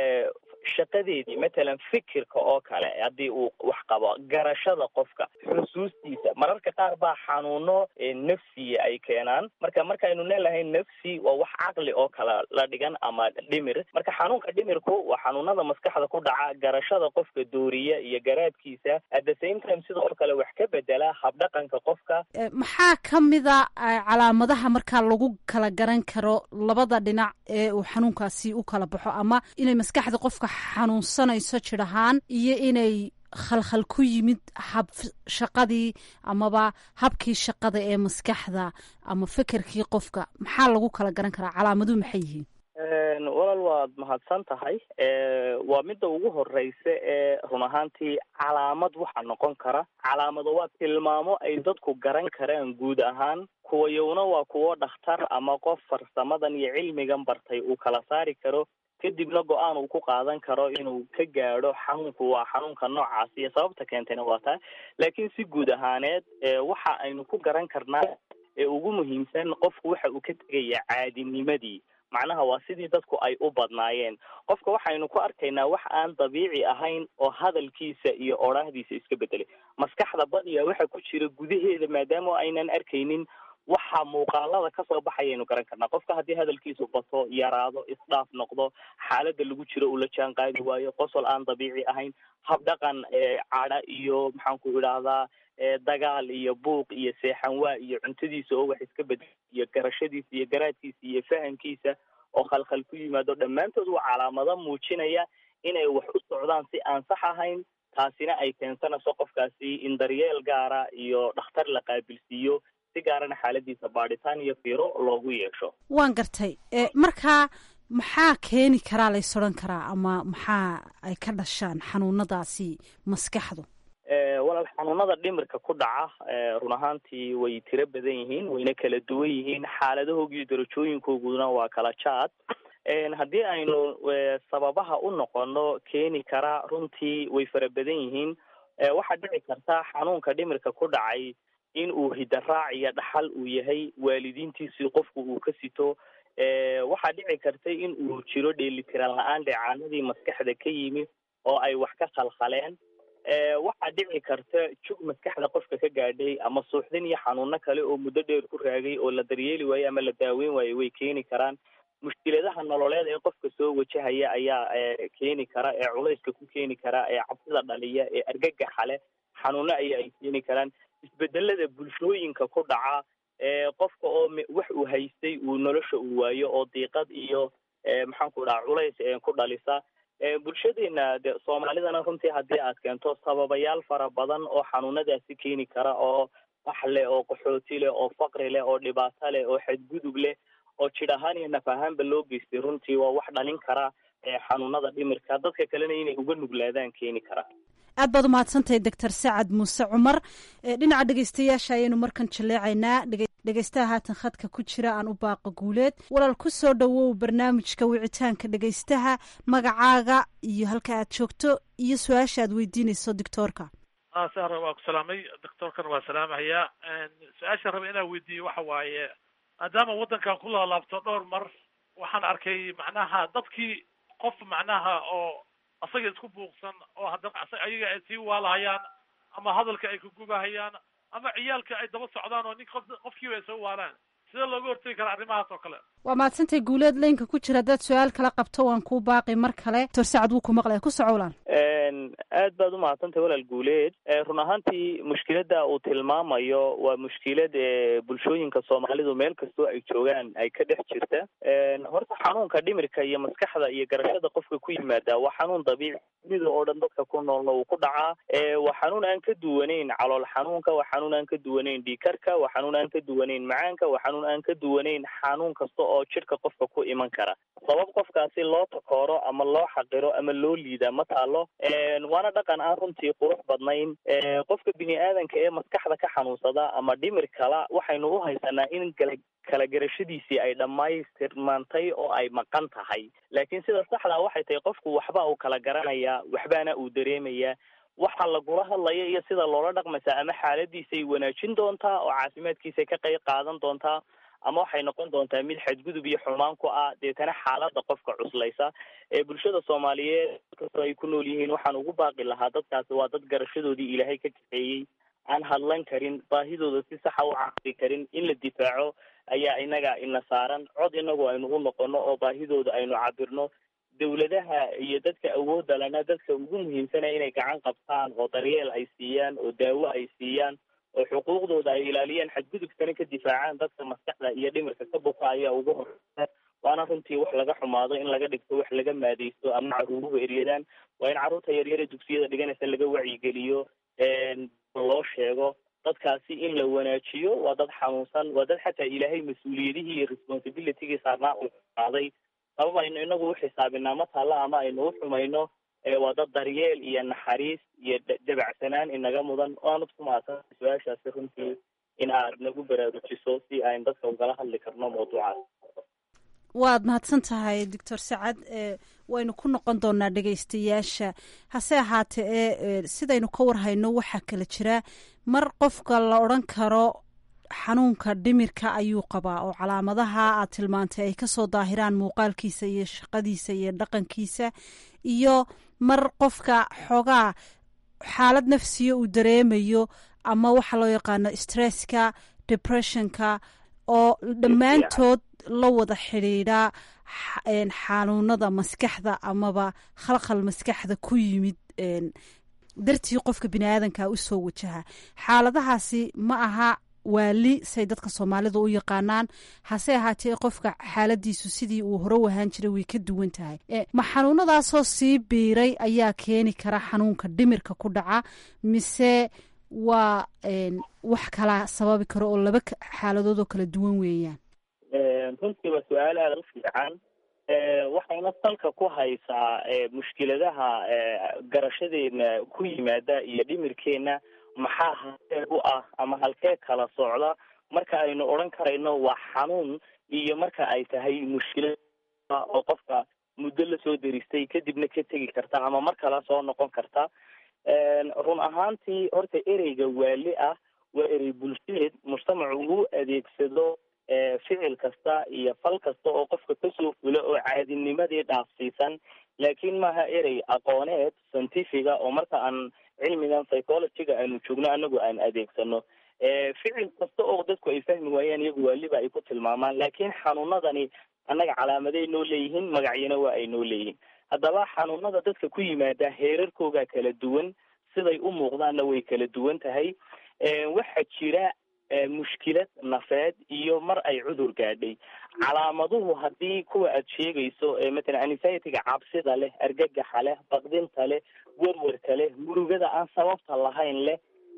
shaqadeedii matalan fikirka oo kale haddii uu wax qabo garashada qofka xusuustiisa mararka qaar baa xanuuno nafsiya ay keenaan marka markaynu leelahay nafsi waa wax caqli oo kale la dhigan ama dhimir marka xanuunka dhimirku waa xanuunada maskaxda ku dhaca garashada qofka dooriya iyo garaadkiisa at the same time sidoo kale wax ka bedela habdhaqanka qofka maxaa ka mida calaamadaha markaa lagu kala garan karo labada dhinac ee uu xanuunkaasi u kala baxo ama inay maskaxda qofka xanuunsanayso jir ahaan iyo inay khalkhal ku yimid hab shaqadii amaba habkii shaqada ee maskaxda ama fekerkii qofka maxaa lagu kala garan karaa calaamaduhu maxay yihiin walaal waad mahadsan tahay waa midda ugu horeysa ee run ahaantii calaamad waxaa noqon kara calaamado waa tilmaamo ay dadku garan karaan guud ahaan kuwayowna waa kuwo dhakhtar ama qof farsamadan iyo cilmigan bartay uu kala saari karo kadibna go-aan uu ku qaadan karo inuu ka gaadho xanuunku waa xanuunka noocaas iyo sababta keentayna waa taa laakiin si guud ahaaneed waxa aynu ku garan karnaa ee ugu muhiimsan qofku waxa uu ka tegaya caadinimadii macnaha waa sidii dadku ay u badnaayeen qofka waxaynu ku arkaynaa wax aan dabiici ahayn oo hadalkiisa iyo odhaahdiisa iska bedelay maskaxda badiya waxa ku jira gudaheeda maadaama aynan arkaynin waxa muuqaalada kasoo baxayaynu garan karnaa qofka haddii hadalkiisu bato yaraado isdhaaf noqdo xaalada lagu jiro uu la jaan qaadi waayo qosol aan dabiici ahayn habdhaqan cadha iyo maxaanku idhaahdaa dagaal iyo buuq iyo seexanwaa iyo cuntadiisa oo wax iska bedel iyo garashadiisa iyo garaadkiisa iyo fahamkiisa oo khalkhal ku yimaado dhammaantood waa calaamado muujinaya inay wax u socdaan si aan sax ahayn taasina ay keensanayso qofkaasi in daryeel gaara iyo dhakhtar la qaabilsiiyo si gaarana xaaladiisa baadhitaan iyo fiiro loogu yeesho waan gartay markaa maxaa keeni karaa lays odhan karaa ama maxaa ay ka dhashaan xanuunadaasi maskaxdu walaal xanuunada dhimirka ku dhaca run ahaantii way tiro badan yihiin wayna kala duwan yihiin xaaladahooga iyo darajooyinkooguna waa kala jaad haddii aynu sababaha u noqono keeni kara runtii way fara badan yihiin waxaa dhici karta xanuunka dhimirka ku dhacay in uu hidaraac iyo dhaxal uu yahay waalidiintiisii qofku uu ka sito waxaa dhici karta in uu jiro dheelitiran la-aan dheecaanadii maskaxda ka yimi oo ay wax ka khalkhaleen waxaa dhici karta jug maskaxda qofka ka gaadhay ama suuxdin iyo xanuuno kale oo muddo dheer ku raagay oo la daryeeli waayo ama la daaweyn waayo way keeni karaan mushkiladaha nololeed ee qofka soo wajahaya ayaa keeni kara ee culayska ku keeni kara ee cabsida dhaliya ee argagaxa leh xanuuno aya ay keeni karaan isbedelada bulshooyinka ku dhaca qofka oo wax uu haystay uu nolosha uu waayo oo diiqad iyo maxaanku dhaha culays ku dhalisa bulshadeena de soomaalidana runtii haddii aad keento sababayaal fara badan oo xanuunadaasi keeni kara oo bax leh oo qaxooti leh oo faqri leh oo dhibaato leh oo xadgudub leh oo jidh ahaan iyo naf ahaanba loo geystay runtii waa wax dhalin kara xanuunada dhimirka dadka kalena inay uga nuglaadaan keeni kara aad baad umahadsantahay doctor sacad muuse cumar dhinaca dhegeystayaasha ayaynu markan jaleecaynaa dhegeystaha haatan khadka ku jira aan u baaqa guuleed walaal ku soo dhowow barnaamijka wicitaanka dhegeystaha magacaaga iyo halka aad joogto iyo su-aasha aad weydiinayso doctoorka sahra waa ku salaamay doctoorkana waa salaamahayaa su-aasha raba inaan weydiiyo waxa waaye maadaama waddankan ku laalaabto dhowr mar waxaan arkay macnaha dadkii qof macnaha oo asaga isku buuqsan oo haddana ayaga ay sii waalahayaan ama hadalka ay kugubahayaan ama ciyaalka ay daba socdaan oo nin qof qofkiiba ay soo waalaan sidee looga hortegi karaa arrimahaas oo kale waa mahadsantahay guuleed leynka ku jira haddaad su-aal kala qabto waan kuu baaqi mar kale doctor sacad wuu ku maqlaya ku socowlaan aad baad umahadsantahay walaal guuleed run ahaantii mushkilada uu tilmaamayo waa mushkilad bulshooyinka soomaalidu meel kastoo ay joogaan ay ka dhex jirta horta xanuunka dhimirka iyo maskaxda iyo garashada qofka ku yimaada waa xanuun dabiici dunida oo dhan dadka ku noolna uu ku dhacaa waa xanuun aan ka duwanayn calool xanuunka waa xanuun aan ka duwanayn dhiikarka waa xanuun aan ka duwanayn macaanka waa xanuun aan ka duwanayn xanuun kasta oo jidhka qofka ku iman kara sabab qofkaasi loo takooro ama loo xaqiro ama loo liida ma taalo waana dhaqan aan runtii qurux badnayn qofka bini aadanka ee maskaxda ka xanuunsada ama dhimir kala waxaynu u haysanaa in kala kala garashadiisii ay dhammaystirmaantay oo ay maqan tahay laakiin sida saxdaa waxay tahay qofku waxba uu kala garanayaa waxbaana uu dareemayaa waxa lagula hadlaya iyo sida loola dhaqmaysaa ama xaaladiisay wanaajin doontaa oo caafimaadkiisay ka qayb qaadan doontaa ama waxay noqon doontaa mid xadgudub iyo xumaan ku ah deetana xaalada qofka cuslaysa ee bulshada soomaaliyeed kastoo ay ku nool yihiin waxaan ugu baaqi lahaa dadkaasi waa dad garashadoodii ilaahay ka kaxeeyey aan hadlan karin baahidooda si saxa u cabsi karin in la difaaco ayaa inaga ina saaran cod inagu aynu u noqono oo baahidooda aynu cabirno dawladaha iyo dadka awoodda lana dadka ugu muhiimsanaya inay gacan qabtaan oo daryeel ay siiyaan oo daawo ay siiyaan oo xuquuqdooda ay ilaaliyaan xadgudubkana ka difaacaan dadka maskaxda iyo dhimirka ka buka ayaa ugu horeysa waana runtii wax laga xumaado in laga dhigto wax laga maadaysto ama caruuruhu eryadaan waa in carruurta yaryare dugsiyada dhiganaysa laga wacyigeliyo loo sheego dadkaasi in la wanaajiyo waa dad xanuunsan waa dad xataa ilaahay mas-uuliyadihii iyo responsibilitygii saarnaa uu qaaday sabab aynu inagu u xisaabinaa ma taalla ama aynu u xumayno waa dad daryeel iyo naxariis iyo dabacsanaan inaga mudan waanad ku mahadsan su-aashaasi runtii in aad nagu baraarujiso si aynu dadka ugala hadli karno mawduucaas waad mahadsan tahay doctor sacad waynu ku noqon doonaa dhegaystayaasha hase ahaatee ee sidaynu ka warhayno waxaa kala jira mar qofka la odran karo xanuunka dhimirka ayuu qabaa oo calaamadaha aad tilmaantay ay kasoo daahiraan muuqaalkiisa iyo shaqadiisa iyo dhaqankiisa iyo mar qofka xoogaa xaalad nafsiya uu dareemayo ama waxa loo yaqaano stresska depressionka oo dhammaantood la wada xidhiidha xanuunada maskaxda amaba khalkhal maskaxda ku yimid dartii qofka bini aadanka usoo wajaha xaaladahaasi ma aha waali say dadka soomaalida u yaqaanaan hase ahaatee qofka xaaladiisu sidii uu hore u ahaan jiray way ka duwan tahay ma xanuunadaasoo sii biiray ayaa keeni kara xanuunka dhimirka ku dhaca mise waa wax kala sababi karo oo laba xaaladood oo kala duwan weeyaan runtii waa su-aal aada u fiican waxayna salka ku haysaa mushkiladaha garashadeena ku yimaada iyo dhimirkeena maxaa halkee u ah ama halkee kala socda marka aynu odhan karayno waa xanuun iyo marka ay tahay mushkilad oo qofka muddo lasoo deristay kadibna ka tegi karta ama mar kale soo noqon karta run ahaantii horta ereyga waali ah waa erey bulsheed mujtamacu uu adeegsado ficil kasta iyo fal kasta oo qofka kasoo fula oo caadinimadii dhaafsiisan laakiin maaha erey aqooneed scientifiga oo marka aan cilmigan psychologyga aanu joogno anagu aan adeegsano ficil kasta oo dadku ay fahmi waayaan iyagu waaliba ay ku tilmaamaan laakiin xanuunadani annaga calaamaday noo leeyihiin magacyana waa ay noo leeyihiin haddaba xanuunada dadka ku yimaada heerarkooga kala duwan siday u muuqdaanna way kala duwan tahay waxaa jira mushkilad nafeed iyo mar ay cudur gaadhay calaamaduhu haddii kuwa aad sheegayso matalan anxiety-ga cabsida leh argagaxa leh baqdinta leh werwerka leh murugada aan sababta lahayn leh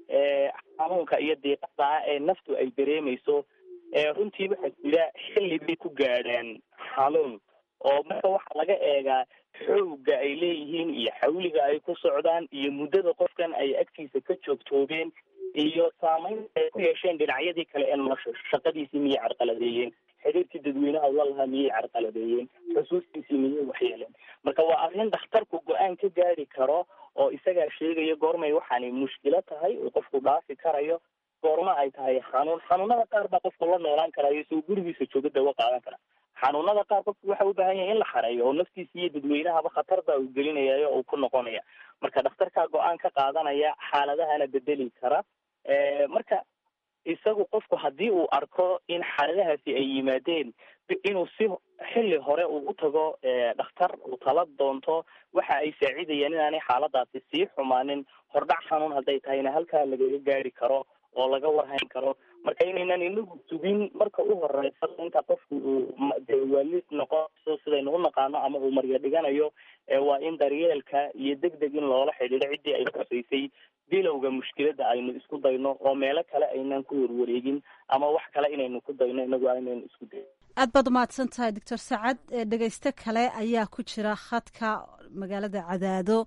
xanuunka iyo diiqada ah ee naftu ay dareemayso runtii waxaa jira xilli bay ku gaadhaan xanuun oo marka waxaa laga eegaa xoogga ay leeyihiin iyo xawliga ay ku socdaan iyo muddada qofkan ay agtiisa ka joogtoobeen iyo saameynta ay ku yeesheen dhinacyadii kale ee nolosha shaqadiisii miyay carqaladeeyeen xiriirkii dadweynaha ula lahaa miyay carqaladeeyeen xusuustiisii miyay waxyeeleen marka waa arrin dhakhtarku go-aan ka gaari karo oo isagaa sheegaya goormay waxaani mushkilo tahay oo qofku dhaafi karayo goorma ay tahay xanuun xanuunada qaar baa qofku la noolaan karayo isagoo gurigiisa jooga dawo qaadan kara xanuunada qaar qofku waxa u baahan yahay in la xareeyo oo naftiisa iyo dadweynahaba khatar baa uu gelinaya oo uu ku noqonaya marka dhakhtarkaa go-aan ka qaadanaya xaaladahana bedeli kara marka isagu qofku haddii uu arko in xaaladahaasi ay yimaadeen inuu si xilli hore uu u tago dhakhtar uu tala doonto waxa ay saacidayaan inaanay xaaladaasi sii xumaanin hordhac xanuun hadday tahayna halkaa lagaga gaari karo oo laga warhayn karo marka inaynan inagu sugin marka u horeysa inta qofku uu de waalis noqonayso sidaynu u naqaano ama uu marya dhiganayo waa in daryeelka iyo deg deg in loola xidhiidho ciddii ay kusaysay bilowga mushkiladda aynu isku dayno oo meelo kale aynan ku warwareegin ama wax kale inaynu ku dayno inagu aynaynu isku dayn aad baad umahadsan tahay doctor sacad dhegeysto kale ayaa ku jira khadka magaalada cadaado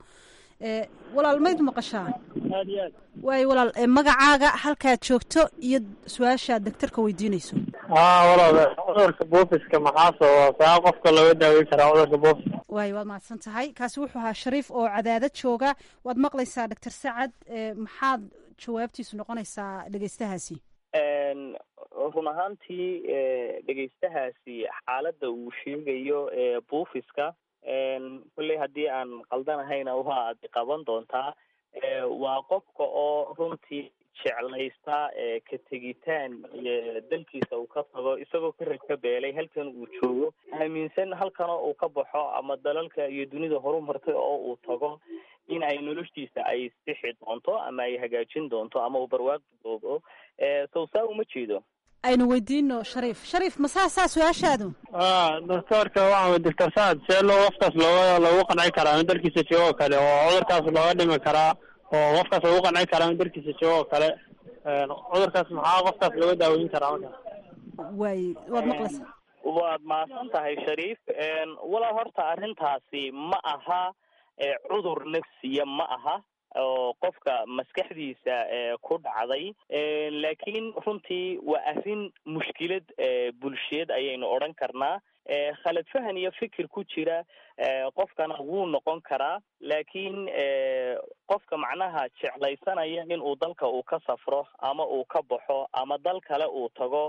walaal mayd maqashaa aad iyo aad waayo walaal magacaaga halkaad joogto iyo su-aashaad daktarka weydiinayso haa walaal cudurka buufiska maxaa sababa saa qofka looga daaweyn karaa cudurka buufiska waayo waad mahadsan tahay kaasi wuxuu ahaa shariif oo cadaadad jooga waad maqlaysaa doctor sacad maxaad jawaabtiisu noqonaysaa dhegeystahaasi run ahaantii dhegeystahaasi xaaladda uu sheegayo buufiska kolley haddii aan qaldanahayna waad qaban doontaa waa qofka oo runtii jeclaysta ka tegitaan dalkiisa uu ka tago isagoo ka ragka beelay halkan uu joogo aaminsan halkana uu ka baxo ama dalalka iyo dunida horumartay oo uu tago in ay noloshiisa ay sixi doonto ama ay hagaajin doonto ama uu barwaaqi doobo sow saa uma jeedo aynu weydiino shariif shariif ma saasaa su-aashaadu doctoorka waxaa doctor saad see loo qofkaas looga loogu qanci karaa in dalkiisa joogo oo kale oo cudurkaas looga dhimi karaa oo qofkaas loogu qanci karaa in dalkiisa joogo oo kale cudurkaas maxaa qofkaas looga daaweyn karaa marka waay waad maqlaysaa waad mahadsan tahay shariif walaa horta arrintaasi ma aha cudur nafsiya ma aha oo qofka maskaxdiisa ku dhacday laakiin runtii waa arrin mushkilad bulsheed ayaynu odhan karnaa khalad fahan iyo fikir ku jira qofkana wuu noqon karaa laakiin qofka macnaha jeclaysanaya in uu dalka uu ka safro ama uu ka baxo ama dal kale uu tago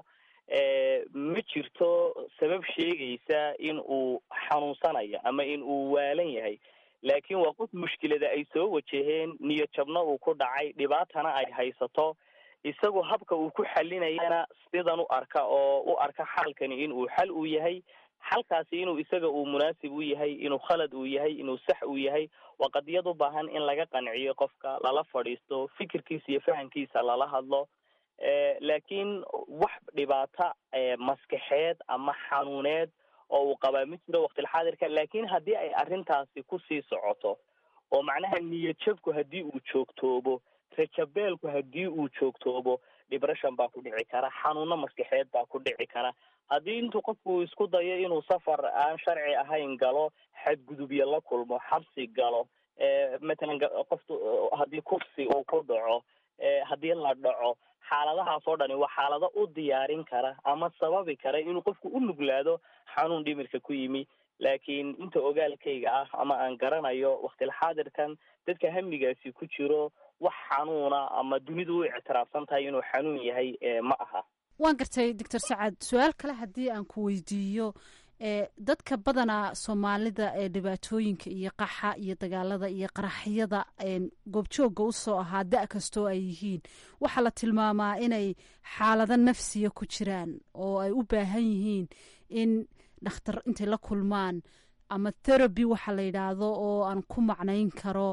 ma jirto sabab sheegaysa in uu xanuunsanayo ama in uu waalan yahay laakiin waa qof mushkilada ay soo wajaheen niyad jabna uu ku dhacay dhibaatana ay haysato isagu habka uu ku xalinayana sidan u arka oo u arka xalkani inuu xal uu yahay xalkaasi inuu isaga uu munaasib u yahay inuu khalad uu yahay inuu sax uu yahay waa qadiyad u baahan in laga qanciyo qofka lala fadhiisto fikirkiisa iyo fahamkiisa lala hadlo laakiin wax dhibaata maskaxeed ama xanuuneed oo uu qabaa ma jiro waqtilxaadirka laakiin haddii ay arrintaasi kusii socoto oo macnaha niyad jabku haddii uu joogtoobo rajabeelku haddii uu joogtoobo depression baa ku dhici kara xanuuno maskaxeed baa ku dhici kara haddii intuu qofku isku dayo inuu safar aan sharci ahayn galo xadgudubyo la kulmo xabsi galo matalan qoftu haddii kufsi uu ku dhaco haddii la dhaco xaaladahaas oo dhani waa xaalado u diyaarin kara ama sababi kara inuu qofku u nuglaado xanuun dhimirka ku yimi laakiin inta ogaalkayga ah ama aan garanayo waqtilxaadirkan dadka hamigaasi ku jiro wax xanuuna ama dunidu u ictiraafsan tahay inuu xanuun yahay ma aha waan gartay doctor sacad su-aal kale haddii aan ku weydiiyo dadka badanaa soomaalida ee dhibaatooyinka iyo qaxa iyo dagaalada iyo qaraxyada goobjooga usoo ahaa da kastoo ay yihiin waxaa la tilmaamaa inay xaalado nafsiya ku jiraan oo ay u baahan yihiin in dhakhtar intay la kulmaan ama therapy waxa la yidhaahdo oo aan ku macnayn karo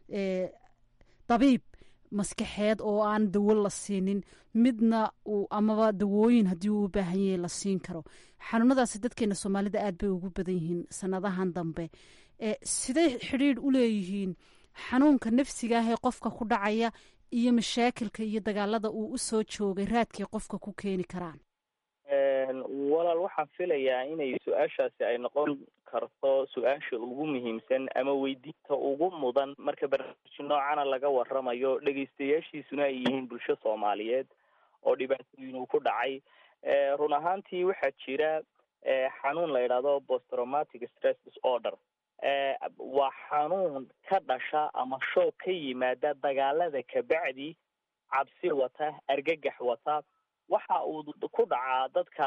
dabiib maskaxeed oo aan dawo la siinin midna uu amaba dawooyin haddii uu u baahan yahay la siin karo xanuunadaasi dadkeena soomaalida aad bay ugu badan yihiin sanadahan dambe siday xidhiidh u leeyihiin xanuunka nafsiga ah ee qofka ku dhacaya iyo mashaakilka iyo dagaalada uu usoo joogay raadkay qofka ku keeni karaan walaal waxaan filayaa inay su-aashaasi ay noqon karto su-aasha ugu muhiimsan ama weydiinta ugu mudan marka barnaamij noocana laga waramayo dhegaystayaashiisuna ay yihiin bulsho soomaaliyeed oo dhibaatooyin uu ku dhacay run ahaantii waxaa jira xanuun la yidhaahdo posttraumatic stress disorder waa xanuun ka dhasha ama shoog ka yimaada dagaalada kabacdi cabsi wata argagax wata waxa uu ku dhacaa dadka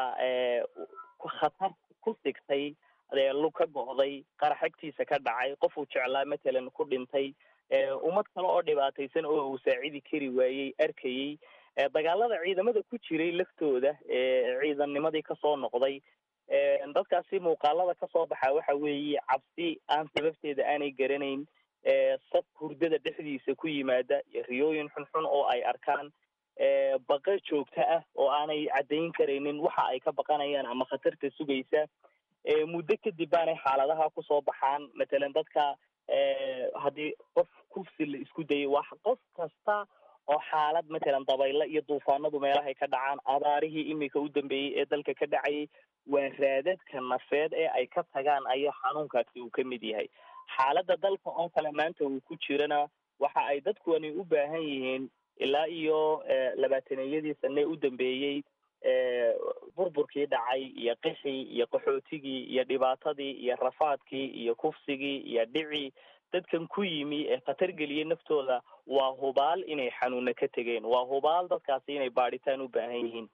khatar ku sigtay lug ka go'day qaraxagtiisa ka dhacay qof uu jeclaa matalan ku dhintay ummad kale oo dhibaataysan oo uu saacidi kari waayey arkayey dagaalada ciidamada ku jiray laftooda ciidannimadii kasoo noqday dadkaasi muuqaalada kasoo baxa waxa weeye cabsi aan sababteeda aanay garanayn sab hurdada dhexdiisa ku yimaada iyo riyooyin xunxun oo ay arkaan baqa joogto ah oo aanay caddayn karaynin waxa ay ka baqanayaan ama khatarta sugaysa muddo kadib baanay xaaladaha kusoo baxaan matalan dadka haddii qof kufsi la isku dayay waa qof kasta oo xaalad matalan dabaylo iyo duufaanadu meelahay ka dhacaan abaarihii imika u dambeeyey ee dalka ka dhacayay waa raadadka nafeed ee ay ka tagaan ayaa xanuunkaasi uu ka mid yahay xaaladda dalka oo kale maanta uu ku jirana waxa ay dadkuani u baahan yihiin ilaa iyo labaataneyadii sane u dambeeyey burburkii dhacay iyo qixii iyo qaxootigii iyo dhibaatadii iyo rafaadkii iyo kufsigii iyo dhicii dadkan ku yimi ee khatar geliyey naftooda waa hubaal inay xanuuna ka tegeen waa hubaal dadkaasi inay baadhitaan u baahan yihiin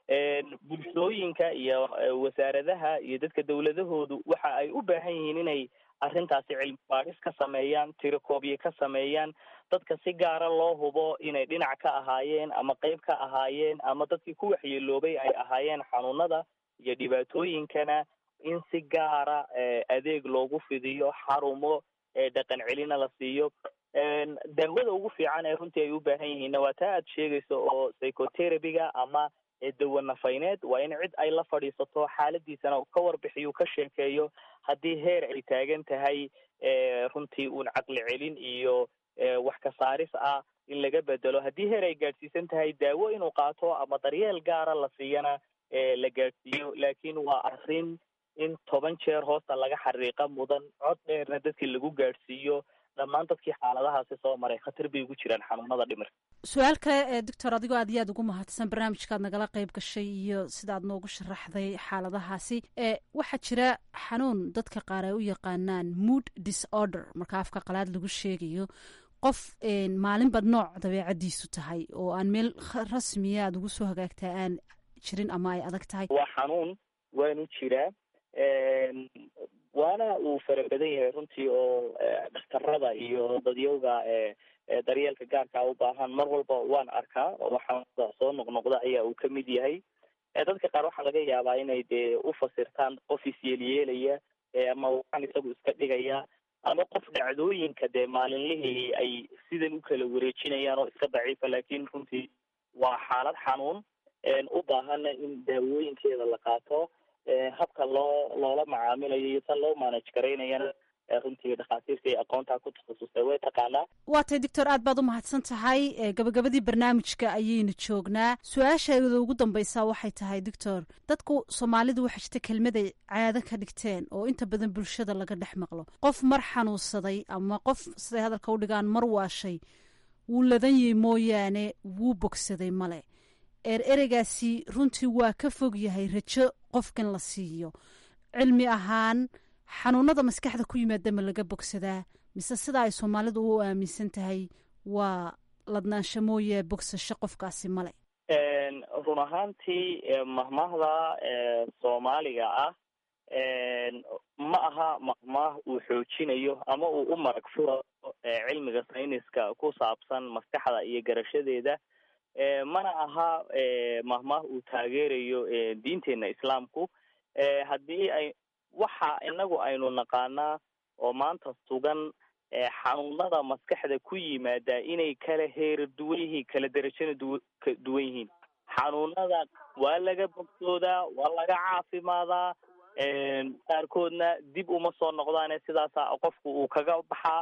bulshooyinka iyo wasaaradaha iyo dadka dawladahoodu waxa ay u baahan yihiin inay arrintaasi cilmi baadhis ka sameeyaan tirakoobye ka sameeyaan dadka si gaara loo hubo inay dhinac ka ahaayeen ama qeyb ka ahaayeen ama dadkii ku waxyeeloobay ay ahaayeen xanuunada iyo dhibaatooyinkana in si gaara adeeg loogu fidiyo xarumo dhaqan celina la siiyo daawada ugu fiican ee runtii ay u baahan yihiinna waa taa aad sheegayso oo psychoterabyga ama dawa nafayneed waa in cid ay la fadhiisato xaaladiisana ka warbixiyo ka sheekeeyo haddii heer ay taagan tahay runtii uun caqli celin iyo wax ka saaris ah in laga bedelo haddii heer ay gaadhsiisan tahay daawo inuu qaato ama daryeel gaara la siiyana la gaadhsiiyo laakiin waa arrin in toban jeer hoosta laga xariiqa mudan cod dheerna dadkii lagu gaadhsiiyo dhammaan dadkii xaaladahaasi soo maray khatar bay ugu jiraan xanuunada dhimirka su-aal kale doctor adigoo aad iyo aad ugu mahadsan barnaamijkaad nagala qayb gashay iyo sidaad noogu sharaxday xaaladahaasi waxaa jira xanuun dadka qaar ay u yaqaanaan mood disorder marka afka qalaad lagu sheegayo qof maalinba nooc dabeecadiisu tahay oo aan meel rasmiya aad ugu soo hagaagtaa aan jirin ama ay adag tahay waa xanuun waanu jiraa waana uu fara badan yahay runtii oo dhakhtarada iyo dadyowga daryeelka gaarkaa u baahan mar walba waan arkaa oo xanuunada soo noqnoqda ayaa uu kamid yahay dadka qaar waxaa laga yaabaa inay dee u fasirtaan qof isyeelyeelaya ama waxaan isagu iska dhigaya ama qof dhacdooyinka dee maalinlihii ay sidan u kala wareejinayaan oo iska daciifa laakiin runtii waa xaalad xanuun u baahana in daawooyinkeeda la qaato habka loo loola macaamilayo iyo tan loo manage garaynayana runtii dhakhaatiirta iyo aqoontaa ku takhasusay way taqaanaa waa tay doctor aad baad u mahadsan tahay gabagabadii barnaamijka ayaynu joognaa su-aasheeda ugu dambaysaa waxay tahay doctor dadku soomaalidu waxaa jirta kelmaday caado ka dhigteen oo inta badan bulshada laga dhex maqlo qof mar xanuunsaday ama qof siday hadalka u dhigaan mar waashay wuu ladan yahay mooyaane wuu bogsaday male eer ereygaasi runtii waa ka fog yahay rajo qofkan la siiyo cilmi ahaan xanuunada maskaxda ku yimaada ma laga bogsadaa mise sida ay soomaalidu u aaminsan tahay waa ladnaansho mooye bogsasho qofkaasi male run ahaantii mahmaahda soomaaliga ah ma aha mahmaah uu xoojinayo ama uu u marag furayo cilmiga sayniska ku saabsan maskaxda iyo garashadeeda mana aha mahmaah uu taageerayo diinteena islaamku haddii ay waxa inagu aynu naqaanaa oo maanta sugan xanuunada maskaxda ku yimaada inay kala heera duwan yihiin kala derajana du ka duwan yihiin xanuunada waa laga bogsoodaa waa laga caafimaadaa qaarkoodna dib uma soo noqdaane sidaasa qofku uu kaga baxaa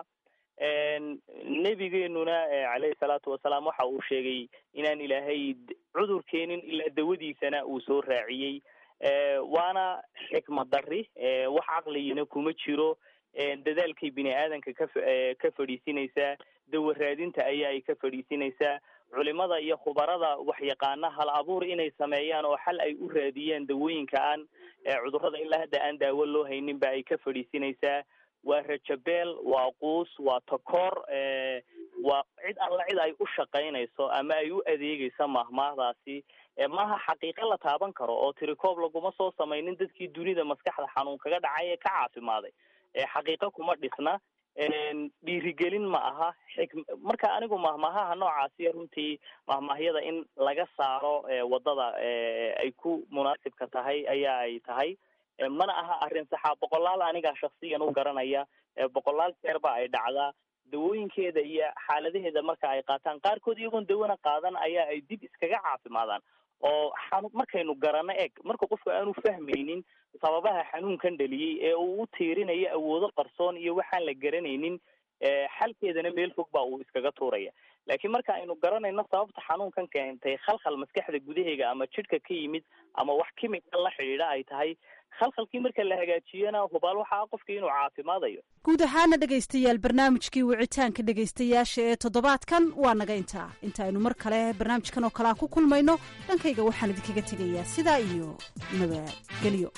nebigeenuna caleyhi salaatu wasalaam waxa uu sheegay inaan ilaahay cudur keenin ilaa dawadiisana uu soo raaciyey waana xikmad dari wax caqligina kuma jiro dadaalkay bini aadanka ka ka fadhiisinaysaa dawa raadinta ayaa ay ka fadhiisinaysaa culimada iyo khubarada waxyaqaana hal abuur inay sameeyaan oo xal ay u raadiyaan dawooyinka aan cudurrada ilaa hadda aan daawo loo haynin ba ay ka fadhiisinaysaa waa rajabeel waa quus waa takoor waa cid alla cid ay u shaqaynayso ama ay u adeegayso mahmaahdaasi maaha xaqiiqo la taaban karo oo tirikoob laguma soo samaynin dadkii dunida maskaxda xanuun kaga dhacay ee ka caafimaaday xaqiiqo kuma dhisna dhiirigelin ma aha xik marka anigu mahmaahaha noocaasiya runtii mahmaahyada in laga saaro wadada ay ku munaasibka tahay ayaa ay tahay mana aha arrin saxaa boqolaal anigaa shaksiyan u garanaya boqolaal jeer ba ay dhacdaa dawooyinkeeda iyo xaaladaheeda marka ay qaataan qaarkood iyagoon dawana qaadan ayaa ay dib iskaga caafimaadaan oo xanu markaynu garano eg marka qofku aanu fahmaynin sababaha xanuunkan dhaliyey ee uu u tiirinayo awoodo qarsoon iyo waxaan la garanaynin xalkeedana meel fog baa uu iskaga tuuraya laakiin marka aynu garanayno sababta xanuunkan keentay khalkhal maskaxda gudaheega ama jidhka ka yimid ama wax kimika la xidhiidha ay tahay khalkhalkii marka la hagaajiyana hubaal waxaa qofkii inuu caafimaadayo guud ahaana dhegaystayaal barnaamijkii wicitaanka dhegaystayaasha ee toddobaadkan waa naga intaa intaaynu mar kale barnaamijkan oo kalea ku kulmayno dhankayga waxaan idinkaga tegayaa sidaa iyo nabadgelyo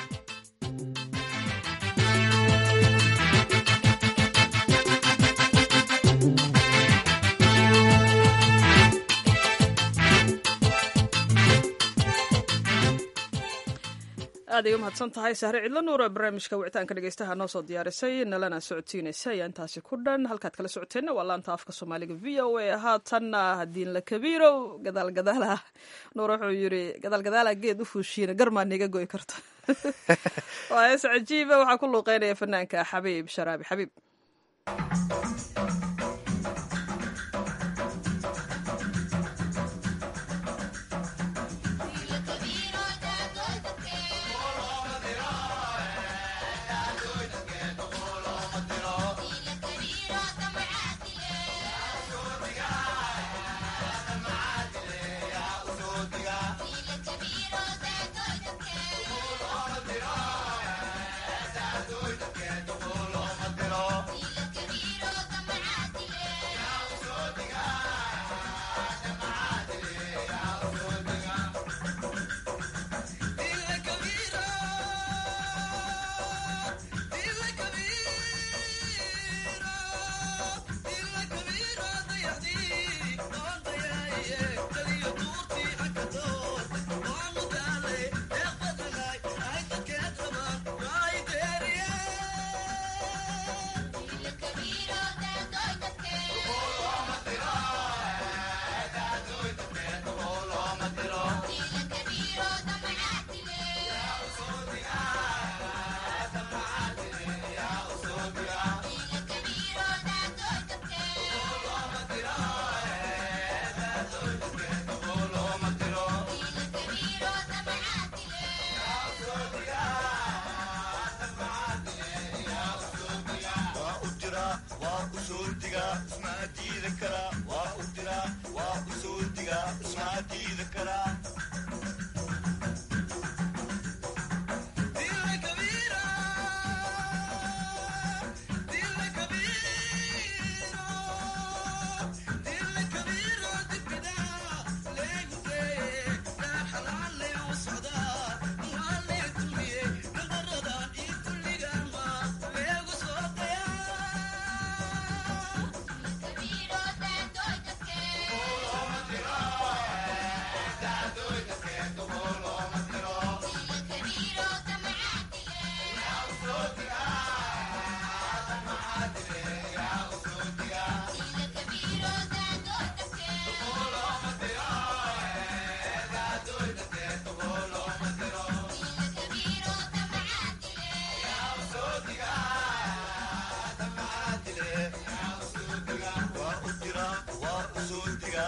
aad ay u mahadsan tahay sahre cidlo nuur oo barnaamijka wicitaanka dhegeystaha noo soo diyaarisay nalana socodsiinaysa ayaa intaasi ku dhan halkaad kala socoteenna waa laanta afka soomaaliga v o a haatanna hadiin la kabiirow gadaal gadaala nuur wuxuu yidhi gadaal gadaala geed u fuushiina garmaa niga goy karta waa hees cajiiba waxaa ku luuqeynaya fanaanka xabiib sharaabi xabiib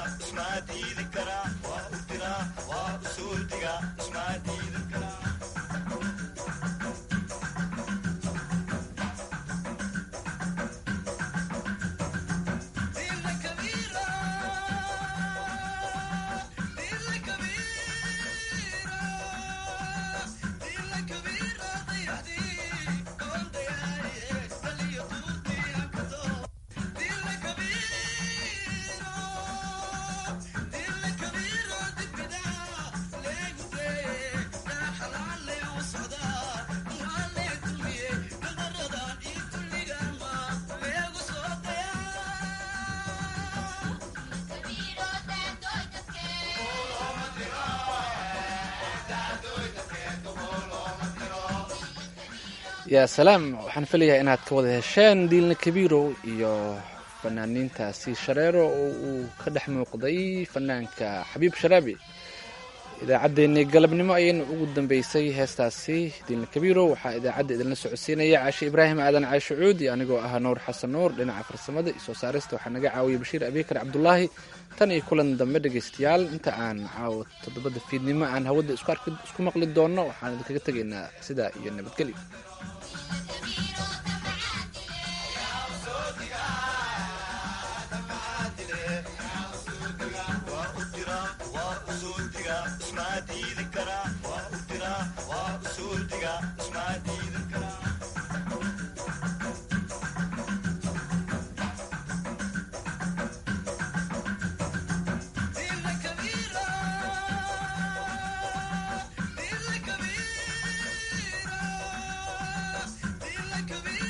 yaa salaam waxaan filayaa inaad ka wada hesheen diilna kabiirow iyo fanaaniintaasi shareero oo uu ka dhex muuqday fanaanka xabiib sharaabi idaacaddeenii galabnimo ayayna ugu dambeysay heestaasi diilna kabiirow waxaa idaacadda idinla socodsiinaya caashe ibraahim aadan caashe cuud iyo anigoo ah nuur xasan nuur dhinaca farsamada iyo soo saarista waxaa naga caawiyay bashiir abiikar cabdulaahi tan iyo kulan dambe dhegaystayaal inta aan caawo toddobada fiidnimo aan hawada isku maqli doonno waxaan idinkaga tegaynaa sidaa iyo nabadgelyo Kabira